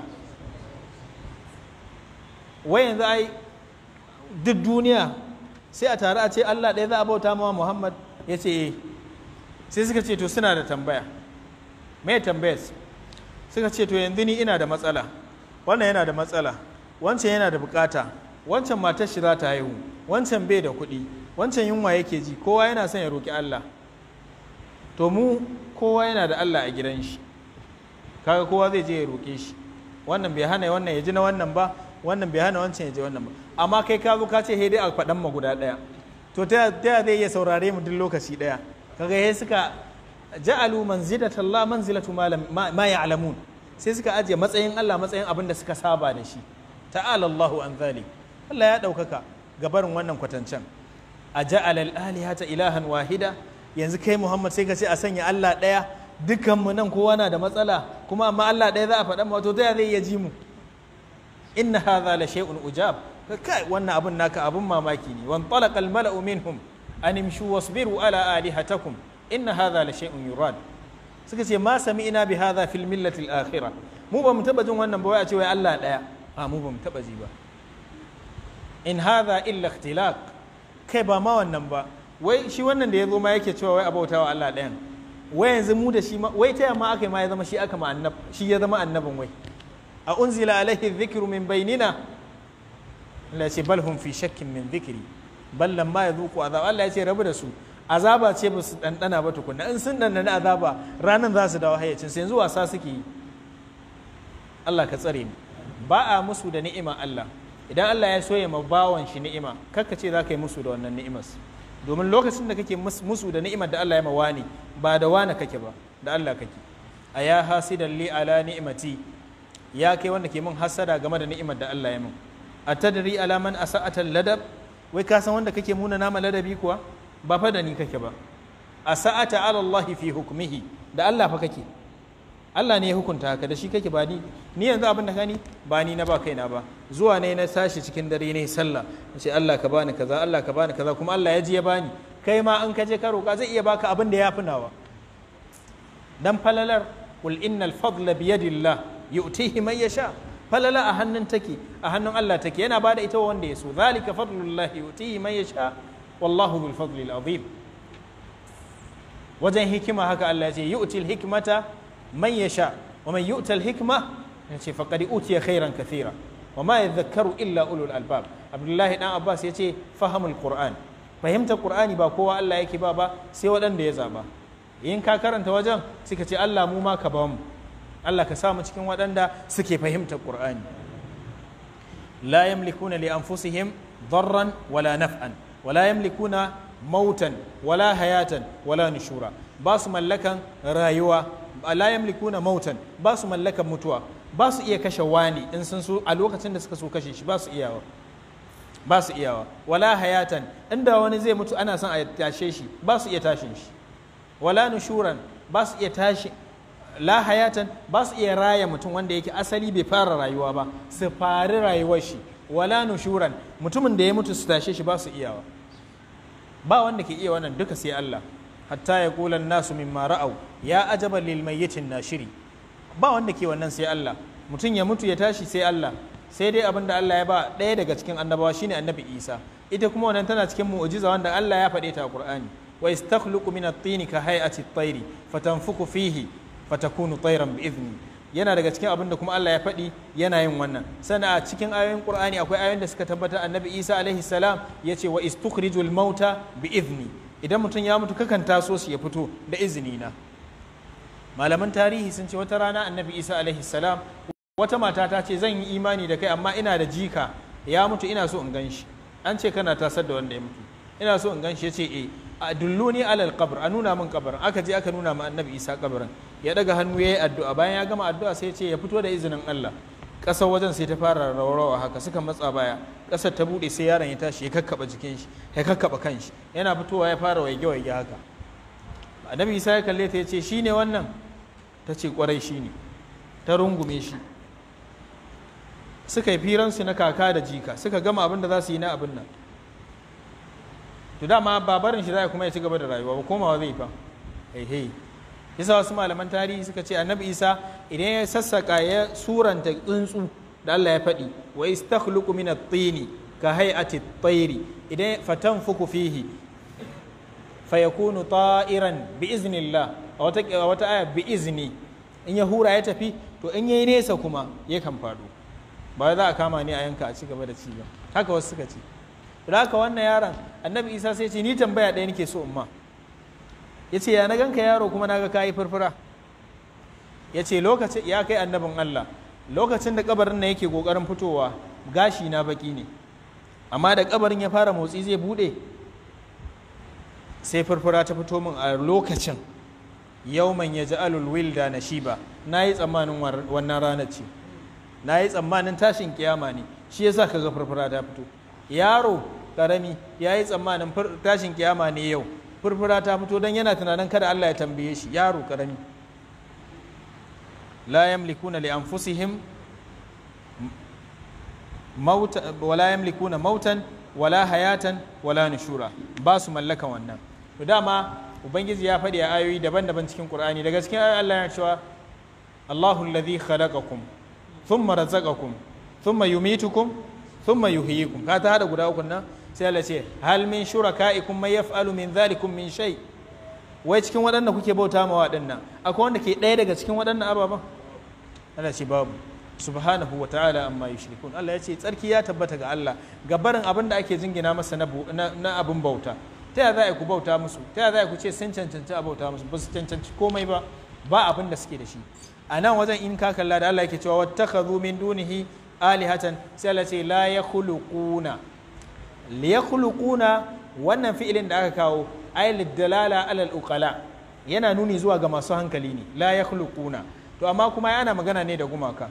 wai yanzu ai duk duniya sai a tare a ce Allah ɗaya za a bauta ma Muhammad ya ce sai suka ce to suna da tambaya me tambayar suka ce to yanzu ni ina da matsala wannan yana da matsala wancan yana da bukata wancan matar shi za ta haihu wancan bai da kuɗi wancan yunwa yake ji kowa yana son ya roƙi Allah to mu kowa yana da Allah a gidan shi kaga kowa zai je ya roƙe shi wannan bai hana wannan ya ji na wannan ba wannan bai hana wancan ya ji wannan ba amma kai ka zo ka ce dai a faɗan ma guda ɗaya to ta ya zai iya saurare mu duk lokaci ɗaya kaga he suka ja'alu manzilata Allah manzilatu ma ya'lamun sai suka ajiye matsayin Allah matsayin abin da suka saba da shi ta'ala Allahu an zalik Allah ya ɗaukaka gabarin wannan kwatancen a ja'ala al-alihata ilahan wahida yanzu kai Muhammad sai ka ce a sanya Allah ɗaya dukkanmu nan kowa na da matsala kuma amma Allah ɗaya za a faɗa wato ta zai iya ji mu inna hadha la shay'un ujab kai wannan abun naka abun mamaki ne wan talaqa al mala'u minhum an imshu wasbiru ala alihatakum inna hadha la shay'un yurad suka ce ma sami'na bi hadha fil millati al akhirah mu ba mu taba jin wannan ba wai a ce wai Allah ɗaya a mu ba mu taba ji ba in hadha illa ikhtilaq kai ba ma wannan ba wai shi wannan da ya zo ma yake cewa wai abautawa Allah ɗayan wai yanzu mu da shi wai ta yamma aka yi ma ya zama shi aka ma annab shi ya zama annabin wai a unzila alaihi dhikru min bainina Allah ya ce bal hum fi shakkin min dhikri bal lamma yadhuqu azab Allah ya ce rabu da su azaba ce ba su dandana ba tukunna in sun dandana azaba ranan za su dawo hayyacin su yanzu wasa suke yi Allah ka tsare mu ba a musu da ni'ima Allah idan Allah ya soya ma bawan shi ni'ima kakka ce za ka yi musu da wannan ni'imar domin lokacin da kake musu da ni'imar da Allah ya mawani ba da wane kake ba da Allah kake a ya hasidan li ala ni'imati ya kai wanda ke min hasada game da ni'imar da Allah ya min a tadri ala man asa'ata ladab wai ka san wanda kake muna nama ladabi kuwa ba fa da ni kake ba asa'ata ala Allah fi hukmihi da Allah fa kake Allah ne ya hukunta haka da shi kake ba ni ni yanzu abin da kani ba ni na ba kaina ba zuwa ne na tashi cikin dare ne sallah ce Allah ka bani kaza Allah ka bani kaza kuma Allah ya ji ya bani kai ma an kaje ka roƙa zai iya baka abin da ya fi nawa dan falalar qul innal fadla bi yadillah yu'tihi man yasha falala a hannun take a hannun Allah take yana bada ita wanda ya so zalika fadlullah yu'tihi man yasha wallahu bil fadli al azim wajen hikima haka Allah ya ce yu'til hikmata man yasha wa man yu'ta al hikma yace faqad utiya khairan kathira wa ma yadhakkaru illa ulul albab abdullahi dan abbas yace fahamul qur'an fahimtar qur'ani ba kowa Allah yake ba ba sai waɗanda ya zaba in ka karanta wajen suka ce Allah mu ma ka ba mu Allah ka samu cikin waɗanda suke fahimtar qur'ani la yamlikuna li anfusihim darran wala naf'an wala yamlikuna mautan wala hayatan wala nushura ba su mallakan rayuwa la yamlikuna mautan ba su mallakan mutuwa ba su iya kashe wani in sun so a lokacin da suka so kashe shi ba su iyawa ba su iyawa wala hayatan inda wani zai mutu ana son a tashe shi ba su iya tashin shi wala nushuran ba su iya tashi la hayatan ba su iya raya mutum wanda yake asali bai fara rayuwa ba su fari rayuwar shi wala nushuran mutumin da ya mutu su tashe shi ba su iyawa ba wanda ke iya wannan duka sai Allah hatta ya kula nasu mimma ra'au ya ajaba lil mayyitin nashiri ba wanda ke wannan sai Allah mutum ya mutu ya tashi sai Allah sai dai abin da Allah ya ba ɗaya daga cikin annabawa shine annabi Isa ita kuma wannan tana cikin mu'jiza wanda Allah ya faɗe ta a Qur'ani wa istakhluqu min at-tin ka hay'ati at-tayri fatanfuku fihi fatakunu tayran bi idni yana daga cikin abin da kuma Allah ya faɗi yana yin wannan sannan a cikin ayoyin Qur'ani akwai ayoyin da suka tabbatar annabi Isa alaihi salam yace wa istukhrijul mauta bi idni idan mutum ya mutu kakan taso shi ya fito da izini na malaman tarihi sun ce wata rana annabi isa alaihi salam wata mata ta ce zan yi imani da kai amma ina da jika ya mutu ina so in gan shi an ce kana tasar da wanda ya mutu ina so in gan shi ya ce e a dulluni alal qabr a nuna min kabarin aka je aka nuna ma annabi isa kabarin ya daga hannu ya yi addu'a bayan ya gama addu'a sai ya ce ya fito da izinin allah ƙasar wajen sai ta fara raurawa haka suka matsa baya ƙasar ta buɗe sai yaron ya tashi ya kakkaba jikin shi ya kakkaba kanshi yana fitowa ya fara waige waige haka annabi isa ya kalle ta ya ce shine wannan ta ce kwarai shine ta rungume shi suka yi firansu na kaka da jika suka gama abin da za su yi na abin nan to dama babarin shi za kuma ya ci gaba da rayuwa ba komawa zai fa hei hei yasa wasu malaman tarihi suka ce annabi isa idan ya sassaka ya suranta tsuntsu da Allah ya faɗi wa istakhluqu min at-tini ka hay'ati at-tayri idan fatanfuku fihi fayakunu ta'iran bi iznillah a wata a wata aya bi izni in ya hura ya tafi to in yayi nesa kuma yakan faɗo ba za a kama ni a yanka a ci gaba da ci ba haka wasu suka ce da haka wannan yaron annabi isa sai ce ni tambaya ɗaya nake so umma ya ce ya na ganka yaro kuma na ga kayi furfura ya ce lokacin ya kai annabin Allah lokacin da kabarin na yake kokarin fitowa gashi na baki ne amma da kabarin ya fara motsi zai bude sai furfura ta fito min a lokacin yauman ya ji alul wilda na shiba na yi tsammanin wannan ranar ce na yi tsammanin tashin kiyama ne shi yasa ka ga furfura ta fito yaro karami ya yi tsammanin tashin kiyama ne yau furfura ta fito don yana tunanin kada Allah ya tambaye shi yaro karami la yamlikuna li anfusihim mauta wala yamlikuna mautan wala hayatan wala nushura ba su mallaka wannan to dama ubangiji ya faɗi a ayoyi daban-daban cikin qur'ani daga cikin ayoyi Allah ya cewa Allahu alladhi khalaqakum thumma razaqakum thumma yumitukum thumma yuhyikum ka ta hada guda uku nan sai Allah ce hal min shurakaikum may yaf'alu min dhalikum min shay wai cikin waɗanda kuke bauta ma waɗannan akwai wanda ke ɗaya daga cikin waɗannan ababen Allah ce babu subhanahu wa ta'ala amma yushrikun Allah ya ce tsarki ya tabbata ga Allah ga barin abin da ake jingina masa na abin bauta ta ya za ku bauta musu ta ya za ku ce sun cancanci a bauta musu ba su cancanci komai ba ba abin da suke da shi a nan wajen in ka kalla da Allah yake cewa wattakhadhu min dunihi alihatan sai Allah ce la yakhluquna li yakhluquna wannan fi'ilin da aka kawo ay lidalala alal uqala yana nuni zuwa ga masu hankali ne la yakhluquna to amma kuma yana magana ne da gumaka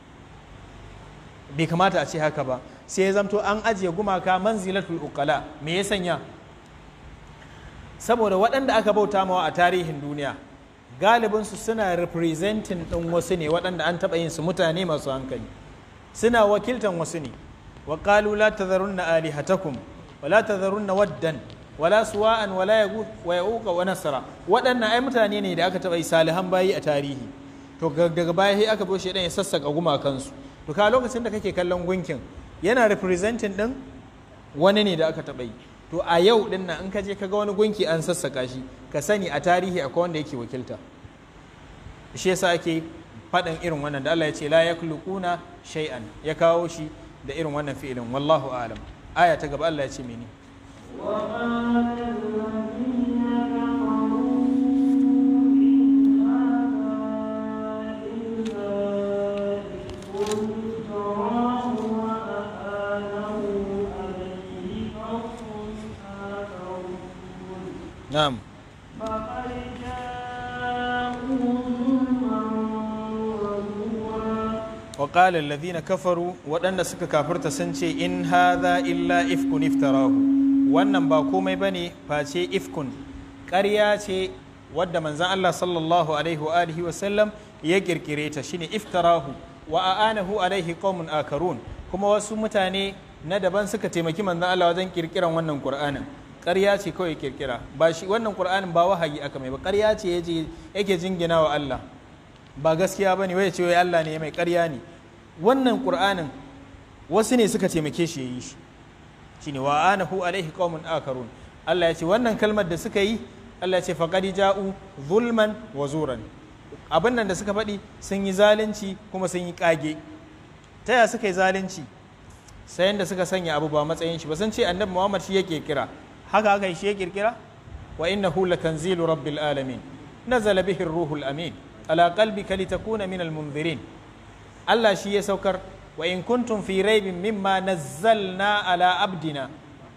bai kamata a ce haka ba sai ya zamto an ajiye gumaka manzilatul uqala me ya sanya saboda waɗanda aka bauta mawa a tarihin duniya galibinsu suna representing ɗin wasu ne waɗanda an taɓa yin su mutane masu hankali suna wakiltan wasu ne wa qalu la tadharunna alihatakum wa la tadharunna waddan wala suwa'an wala yaghut wa yauqa wa nasra waɗannan ai mutane ne da aka taɓa yi salihan bayi a tarihi to daga baya sai aka boshe dan ya sassaka gumakansu to ka lokacin da kake kallon gunkin yana representing ɗin wani ne da aka taɓa yi to a yau din nan in ka je ka ga wani gunki an sassaka shi ka sani a tarihi akwai wanda yake wakilta shi yasa ake faɗin irin wannan da Allah ya ce la yakhluquna shay'an ya kawo shi da irin wannan fi'ilin wallahu a'lam aya ta gaba Allah ya ce mene نعم وقال الذين كفروا waɗanda suka kafirta sun ce in hadha illa ifkun iftarahu wannan ba komai bane face ifkun ƙarya ce wadda manzon Allah sallallahu alaihi wa alihi wa sallam ya kirkire ta shine iftarahu wa aanahu alaihi qaumun akarun kuma wasu mutane na daban suka taimaki manzon Allah wajen kirkiran wannan Qur'anin ƙarya ce kawai kirkira ba shi wannan Qur'anin ba wahayi aka mai ba ƙarya ce yaje yake jingina wa Allah ba gaskiya bane wai ce wai Allah ne mai ƙarya ne wannan Qur'anin wasu ne suka taimake shi yayi shi shine wa anahu alaihi qaumun akarun Allah ya ce wannan kalmar da suka yi Allah ya ce faqad ja'u zulman wa zuran abin nan da suka faɗi sun yi zalunci kuma sun yi kage ta ya suka yi zalunci sayan da suka sanya abu ba matsayin shi ba sun ce annabi Muhammad shi ya kirkira haka haka shi ya kirkira wa innahu latanzilu rabbil alamin nazala bihi ruhul amin ala qalbika litakuna min almunzirin Allah shi ya saukar wa in kuntum fi raibin mimma nazzalna ala abdina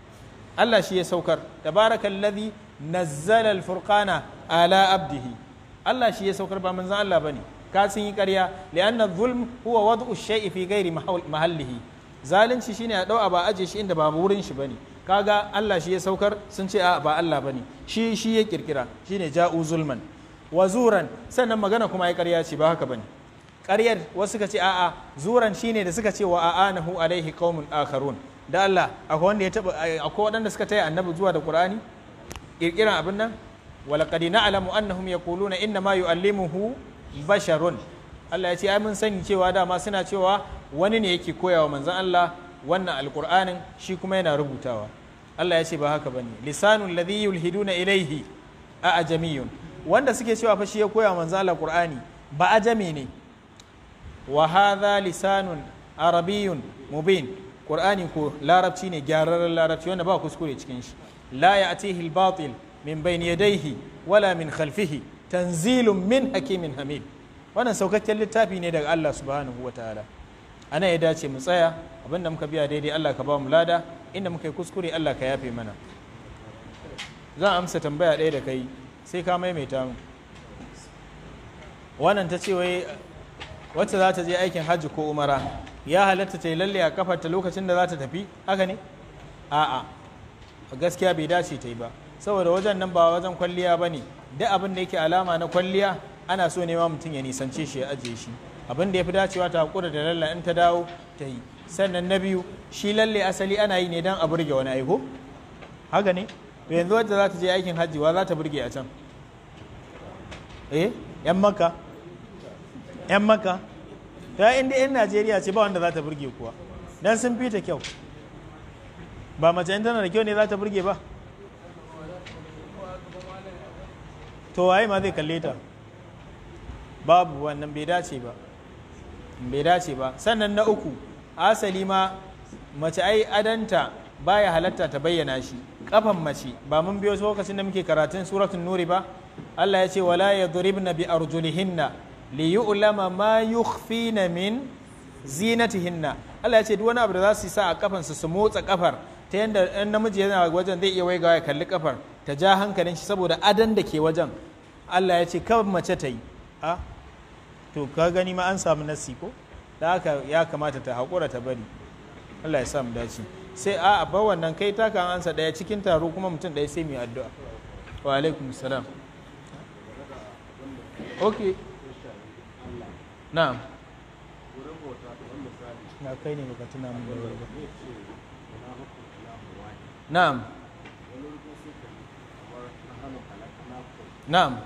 Allah shi ya saukar tabarakallazi nazzala alfurqana ala abdihi Allah shi ya saukar ba manzon Allah bane ka sun yi ƙarya li'anna zulm huwa wad'u shay'i fi ghairi mahallihi zalunci shine a dau ba aje shi inda ba wurin shi bane kaga Allah shi ya saukar sun ce a ba Allah bane shi shi ya kirkira shine ja'u zulman wa zuran sannan magana kuma ya ƙarya ce ba haka bane ƙaryar wasu suka ce a'a zuran shine da suka ce wa a'anahu alaihi qaumun akharun da Allah akwai wanda ya taba akwai waɗanda suka taya annabi zuwa da Qur'ani kirkiran abin nan walaqad na'lamu annahum yaquluna inna ma yu'allimuhu basharun Allah ya ce ai mun sani cewa dama suna cewa wani ne yake koyawa manzon Allah wannan alqur'anin shi kuma yana rubutawa Allah ya ce ba haka bane lisanul ladhi yulhiduna ilayhi a ajamiyun wanda suke cewa fa shi ya koya manzon Allah qur'ani ba ajami ne wa hadha lisanun arabiyyun mubin qur'ani ko larabci ne gyararren larabci wanda ba kuskure cikin shi la ya'tihi al-batil min bayni yadayhi wala min khalfihi tanzilun min hakimin hamid wannan saukakken littafi ne daga Allah subhanahu wa ta'ala ana ya dace mu tsaya abinda muka biya daidai Allah ka ba mu lada inda muka yi kuskure Allah ka yafe mana zan amsa tambaya ɗaya da kai sai ka maimaita mu wannan ta ce wai wacce za ta je aikin hajji ko umara ya halatta ta yi lalle a kafarta lokacin da za ta tafi haka ne a'a gaskiya bai dace ta yi ba saboda wajen nan ba wajen kwalliya ba ne duk abin da yake alama na kwalliya ana so ne ma mutum ya nisance shi ya ajiye shi abin da ya fi dacewa ta hakura da lalle in ta dawo ta yi sannan na biyu shi lalle asali ana yi ne don a burge wani aiko haka ne to yanzu wadda za ta je aikin hajji wa za ta burge a can eh yan maka yan maka ta inda yan najeriya ce ba wanda za ta burge kuwa dan sun fi ta kyau ba mace in tana da kyau ne za ta burge ba to waye ma zai kalle ta babu wannan bai dace ba bai dace ba sannan na uku asali ma mace ai adanta baya halatta ta bayyana shi kafan mace ba mun biyo lokacin da muke karatun suratul nuri ba Allah ya ce wala yadribna bi arjulihinna li yu'lama ma yukhfina min zinatihinna Allah ya ce duk wani abu da za su sa a kafan su su motsa kafar ta yanda ɗan namiji yana wajen zai iya waigawa ya kalli kafar ta ja hankalin shi saboda adan da ke wajen Allah ya ce kawai mace ta yi a to ka gani ma an samu nasi ko da haka ya kamata ta haƙura ta bari Allah ya sa mu dace sai a ba wannan kai ta kan ansa ɗaya cikin taro kuma mutum ɗaya sai mu yi addu'a wa alaikum salam ok na'am na kai ne baka tuna mun da ba na'am na'am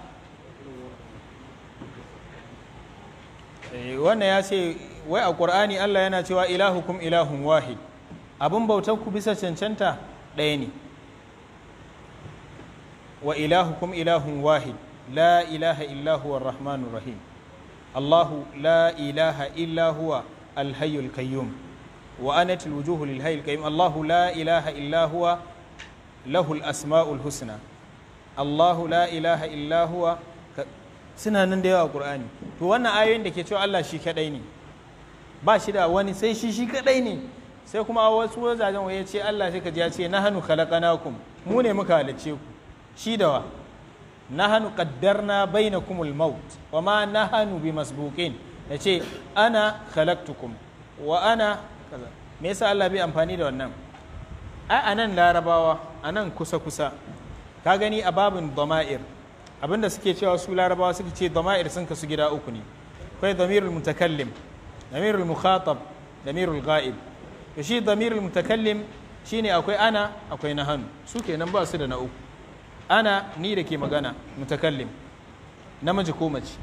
wannan ya ce wai a ƙur'ani Allah yana cewa ilahukum ilahun wahid abin bautar ku bisa cancanta ɗaya ne wa ilahukum ilahun wahid la ilaha illa huwa rahmanur rahim Allahu la ilaha illa huwa alhayyul qayyum wa anat alwujuhu lil hayyil qayyum Allahu la ilaha illa huwa lahul asmaul husna Allahu la ilaha illa huwa suna nan da yawa Qur'ani to wannan ayoyin da ke cewa Allah shi kadai ne ba shi da wani sai shi shi kadai ne sai kuma wasu wajajen waye ce Allah sai ka ji ya ce nahnu khalaqnakum mu ne muka halicce ku shi da wa nahnu qaddarna bainakumul maut wa ma nahnu bimasbuqin yace ana khalaqtukum wa ana kaza me yasa Allah bai amfani da wannan ai anan larabawa anan kusa kusa ka gani a babin dama'ir abinda suke cewa su larabawa suke ce dama'ir sun kasu gida uku ne akwai damirul mutakallim damirul mukhatab damirul ghaib to shi damirul mutakallim shine akwai ana akwai nahanu su kenan ba su da na uku ana ni da ke magana mutakallim namiji ko mace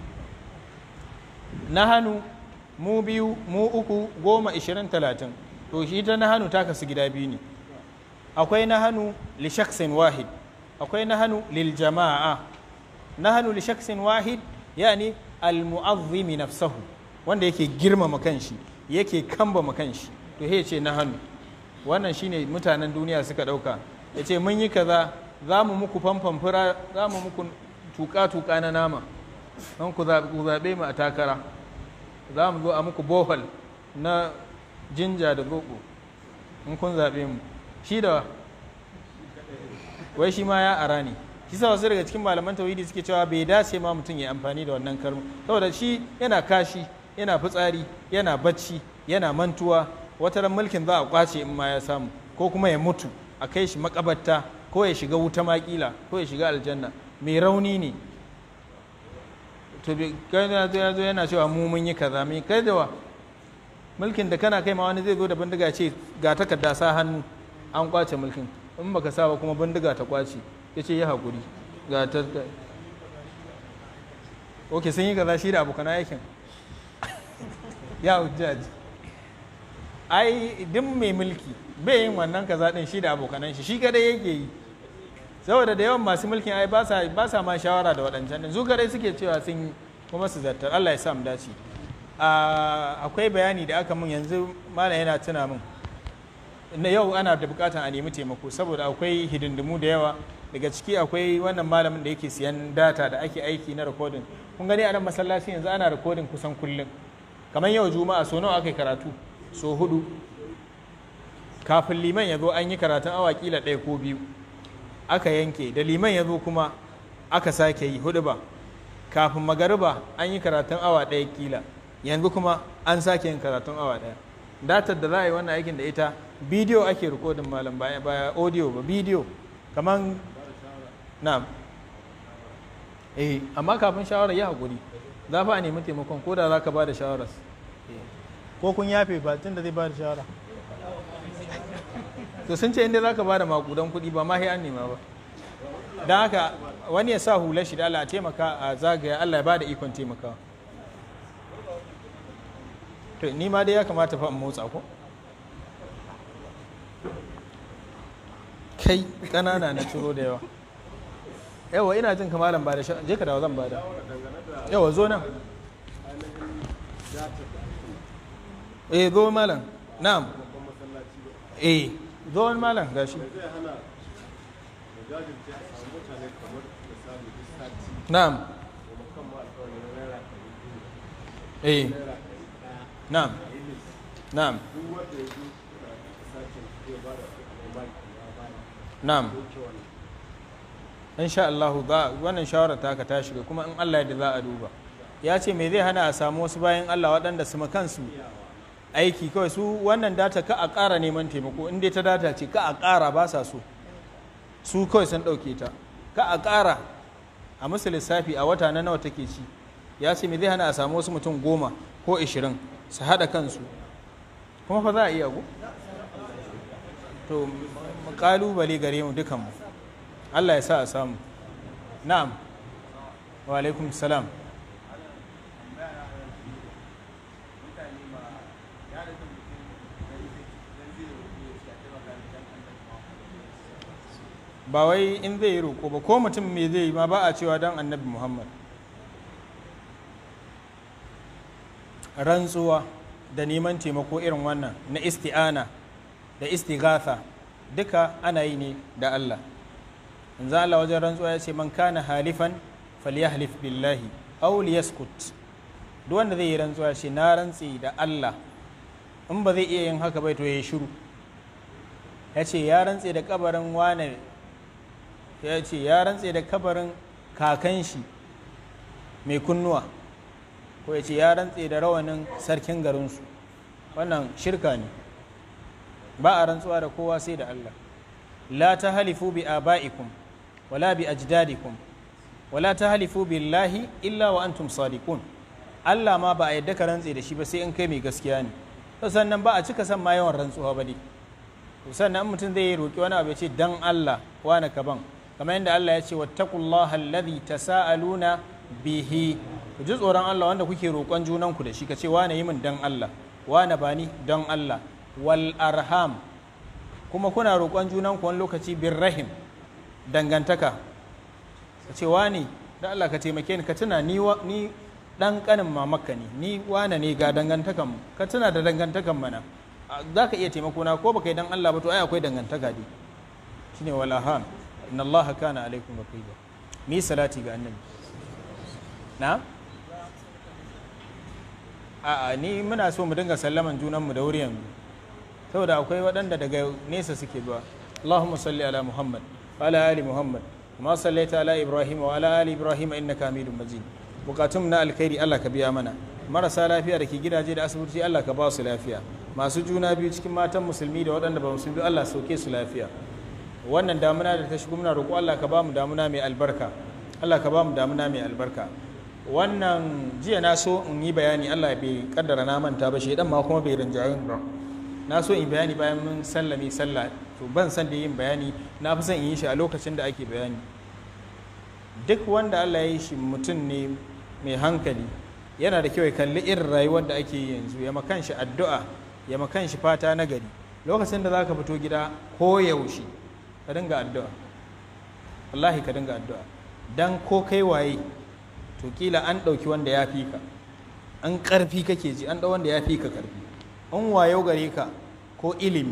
nahanu mu biyu mu uku goma ishirin talatin to shi ta nahanu ta kasu gida biyu ne akwai nahanu li shaksin wahid akwai nahanu lil jama'a nahanu li shaksin wahid yani al mu'azzimi nafsahu wanda yake girmama kanshi yake kambama kanshi to he ce nahanu wannan shine mutanen duniya suka dauka ya ce mun yi kaza za mu muku famfan fura za mu muku tuka-tuka na nama don ku zaɓe mu a takara za mu zo a muku bohol na jinja da zoɓo in kun zaɓe mu shi da wai shi ma ya ara ne shi sa wasu daga cikin malaman tauhidi suke cewa bai dace ma mutum ya amfani da wannan kalma saboda shi yana kashi yana fitsari yana bacci yana mantuwa wata ran mulkin za a kwace in ma ya samu ko kuma ya mutu a kai shi makabarta ko ya shiga wuta makila ko ya shiga aljanna mai rauni ne to kai ya zo yana cewa mu mun yi kaza mai kai da wa mulkin da kana kai ma wani zai zo da bindiga ce ga takarda sa hannu an kwace mulkin in baka sa ba kuma bindiga ta kwace ya ce ya haƙuri ga ta ok sun yi kaza shi da abokan aikin ya hujjaji ai duk mai mulki bai yin wannan kaza din shi da abokanan shi shi kadai yake yi saboda da yawan masu mulkin ai ba sa ma shawara da waɗancan din su kadai suke cewa sun yi kuma su zartar Allah ya sa mu dace akwai bayani da aka mun yanzu malam yana tuna min na yau ana da bukatan a nemi taimako saboda akwai hidindimu da yawa daga ciki akwai wannan malamin da yake siyan data da ake aiki na recording kun gani a nan masallaci yanzu ana recording kusan kullum kamar yau juma'a so nawa aka yi karatu so hudu kafin liman ya zo an yi karatun awa kila ɗaya ko biyu aka yanke da liman ya zo kuma aka sake yi hudu ba kafin magariba an yi karatun awa ɗaya kila yanzu kuma an sake yin karatun awa ɗaya datar da za a yi wannan aikin da ita bidiyo ake rikodin malam baya baya audio ba bidiyo kamar na eh amma kafin shawarar ya haƙuri za fa a nemi taimakon ko da za ka ba da shawarar ko kun yafe ba tun da zai ba da shawara to sun ce inda za ka ba da makudan kuɗi ba ma sai an nema ba don haka wani ya sa hular shi da Allah a taimaka a zagaya Allah ya ba da ikon taimakawa to ni ma dai ya kamata fa in motsa ko kai ƙanana na ciro da yawa yawa ina jin kamalan ba da sha je ka dawo zan bada yawa zo nan eh zo malam na'am eh zo wani malam gashi na'am eh na'am na'am na'am insha Allah za wannan shawara ta ka ta shiga kuma in Allah da za a duba ya ce me zai hana a samu wasu bayan Allah waɗanda su kansu aiki kawai su wannan data ka a ƙara neman taimako in dai ta data ce ka a ƙara ba sa so su kawai sun ɗauke ta ka a ƙara a musu lissafi a wata na nawa take ci ya ce me zai hana a samu wasu mutum goma ko ishirin su haɗa kansu kuma fa za a iya ko to ƙalubale gare mu dukanmu Allah ya sa a samu na'am wa alaikum salam ba wai in zai yi roƙo ba ko mutum me zai yi ma ba a cewa don annabi muhammad rantsuwa da neman taimako irin wannan na isti'ana da istighatha duka ana yi ne da Allah in za Allah wajen rantsuwa ya ce man kana halifan falyahlif billahi aw liyaskut duk wanda zai yi rantsuwa ce na rantsi da Allah in ba zai iya yin haka bai to ya shiru ya ce ya rantse da kabarin wane ya ce ya rantse da kabarin kakan shi mai kunnuwa ko ya ce ya rantse da rawanin sarkin garinsu wannan shirka ne ba a rantsuwa da kowa sai da Allah la ta halifu bi aba'ikum wala bi ajdadikum wala ta halifu billahi illa wa antum sadiqun Allah ma ba a yadda ka rantse da shi ba sai in kai mai gaskiya ne sannan ba a cika san ma yawan rantsuwa ba dai sannan mutum zai roki wani abu ya ce dan Allah wani kaban kamar yadda Allah ya ce wattaqullaha alladhi tasaaluna bihi ku ji tsoron Allah wanda kuke roƙon junanku da shi ka ce wane yi min dan Allah wane ba ni don Allah wal arham kuma kuna roƙon junanku wani lokaci bin rahim dangantaka ka ce wane da Allah ka taimake ni ka tuna ni ni dan kanin mamaka ne ni wane ne ga dangantakan ka tuna da dangantakan mana za ka iya taimako na ko baka yi dan Allah ba to ai akwai dangantaka dai shine wal arham inna Allah kana alaikum raqiba mi salati ga annabi na'am a'a ni muna so mu dinga sallaman junanmu da wuri yanzu saboda akwai waɗanda daga nesa suke zuwa Allahumma salli ala Muhammad wa ala ali Muhammad kama sallaita ala Ibrahim wa ala ali Ibrahim innaka Hamidum Majid bukatun na alkhairi Allah ka biya mana marasa lafiya da ke gidaje da asibiti Allah ka ba su lafiya masu juna biyu cikin matan musulmi da waɗanda ba musulmi Allah sauke su lafiya wannan damuna da ta shigo muna roƙo Allah ka ba mu damuna mai albarka Allah ka ba mu damuna mai albarka wannan jiya na so in yi bayani Allah bai kaddara na manta ba shaidan ma kuma bai rinjayin ba na so in bayani bayan mun sallame sallah to ban san da yin bayani na fi son in yi shi a lokacin da ake bayani duk wanda Allah ya yi shi mutum ne mai hankali yana da kyau ya kalli irin rayuwar da ake yi yanzu ya makan shi addu'a ya makan shi fata na gari lokacin da zaka fito gida ko yaushe ka dinga addu'a wallahi ka dinga addu'a dan ko kai waye to kila an ɗauki wanda ya fi ka an ƙarfi kake ji an ɗau wanda ya fi ka ƙarfi an wayo gare ka ko ilimi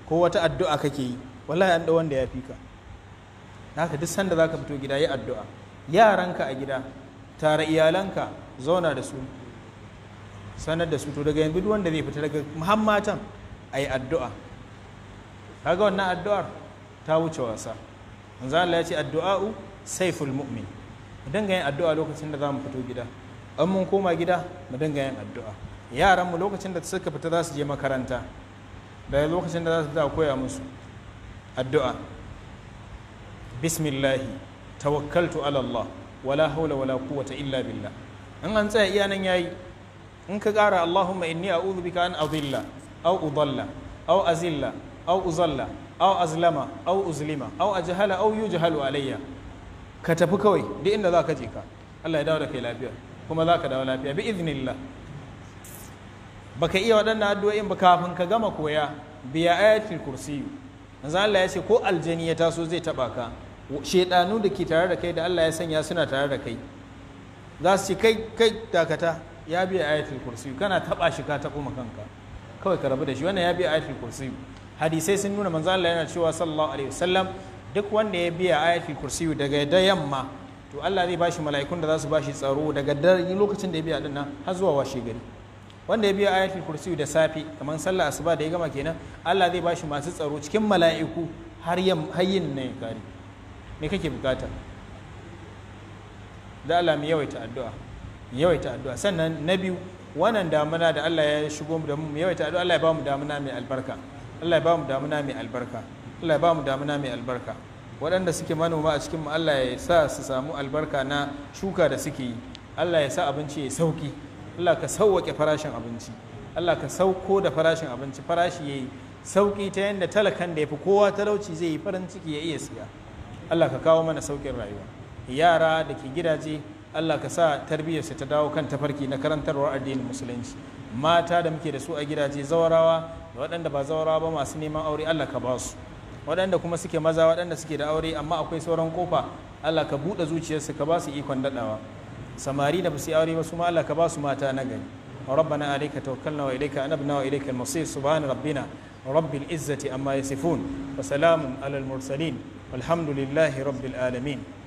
ko wata addu'a kake yi wallahi an da wanda ya fi ka haka duk sanda za ka fito gida yi addu'a yaranka a gida tare iyalanka zauna da su sanar da su to daga yanzu duk wanda zai fita daga muhammatan a yi addu'a kaga wannan addu'ar ta wuce wasa manzo Allah ya ce addu'a'u saiful mu'min mu dinga yin addu'a lokacin da za mu fito gida an mun koma gida mu dinga yin addu'a yaran mu lokacin da suka fita za su je makaranta da lokacin da za su fita koya musu addu'a bismillahi tawakkaltu ala Allah wala haula wala quwwata illa billah in an tsaya iya nan yayi in ka ƙara Allahumma inni a'udhu bika an adilla aw udalla aw azilla aw uzalla aw azlama aw uzlima aw ajhala aw yujhalu alayya ka tafi kawai duk inda za ka je ka Allah ya dawo da kai lafiya kuma za ka dawo lafiya bi iznillah baka iya waɗannan addu'o'in ba kafin ka gama koya biya ayatul kursiyu manzo Allah ya ce ko aljani ya taso zai taba ka shedanu da ke tare da kai da Allah ya sanya suna tare da kai za su ce kai kai dakata ya biya ayatul kursiyu kana taba shi ka tabo kanka kawai ka rabu da shi wannan ya biya ayatul kursiyu hadisai sun nuna manzo Allah yana cewa sallallahu alaihi wasallam duk wanda ya biya ayatul kursiyu daga da yamma to Allah zai bashi mala'ikun da za su bashi tsaro daga dare lokacin da ya biya dinnan har zuwa washe gari wanda ya biya ayatul kursiyu da safi kamar sallah asuba da ya gama kenan Allah zai bashi masu tsaro cikin mala'iku har yam hayyin ne kare me kake bukata da Allah mu yawaita addu'a mu yawaita addu'a sannan na biyu wannan damuna da Allah ya shigo mu da mu yawaita addu'a Allah ya ba mu damuna mai albarka Allah ya ba mu damuna mai albarka Allah ya ba mu damuna mai albarka waɗanda suke manoma a cikin mu Allah ya sa su samu albarka na shuka da suke yi Allah ya sa abinci ya sauki Allah ka sauwaƙe farashin abinci Allah ka sauko da farashin abinci farashi ya yi sauƙi ta yadda talakan da ya fi kowa talauci zai yi farin ciki ya iya siya Allah ka kawo mana sauƙin rayuwa yara da ke gidaje Allah ka sa tarbiyyarsu ta dawo kan tafarki na karantarwar addinin musulunci mata da muke da su a gidaje zawarawa da waɗanda ba zawarawa ba masu neman aure Allah ka ba su waɗanda kuma suke maza waɗanda suke da aure amma akwai sauran kofa Allah ka buɗe zuciyarsu ka ba su ikon daɗawa samari da basu aure ba su ma Allah ka ba su mata na gari ربنا عليك توكلنا وإليك أنبنا وإليك المصير سبحان ربنا رب العزة أما يصفون وسلام على المرسلين والحمد لله رب العالمين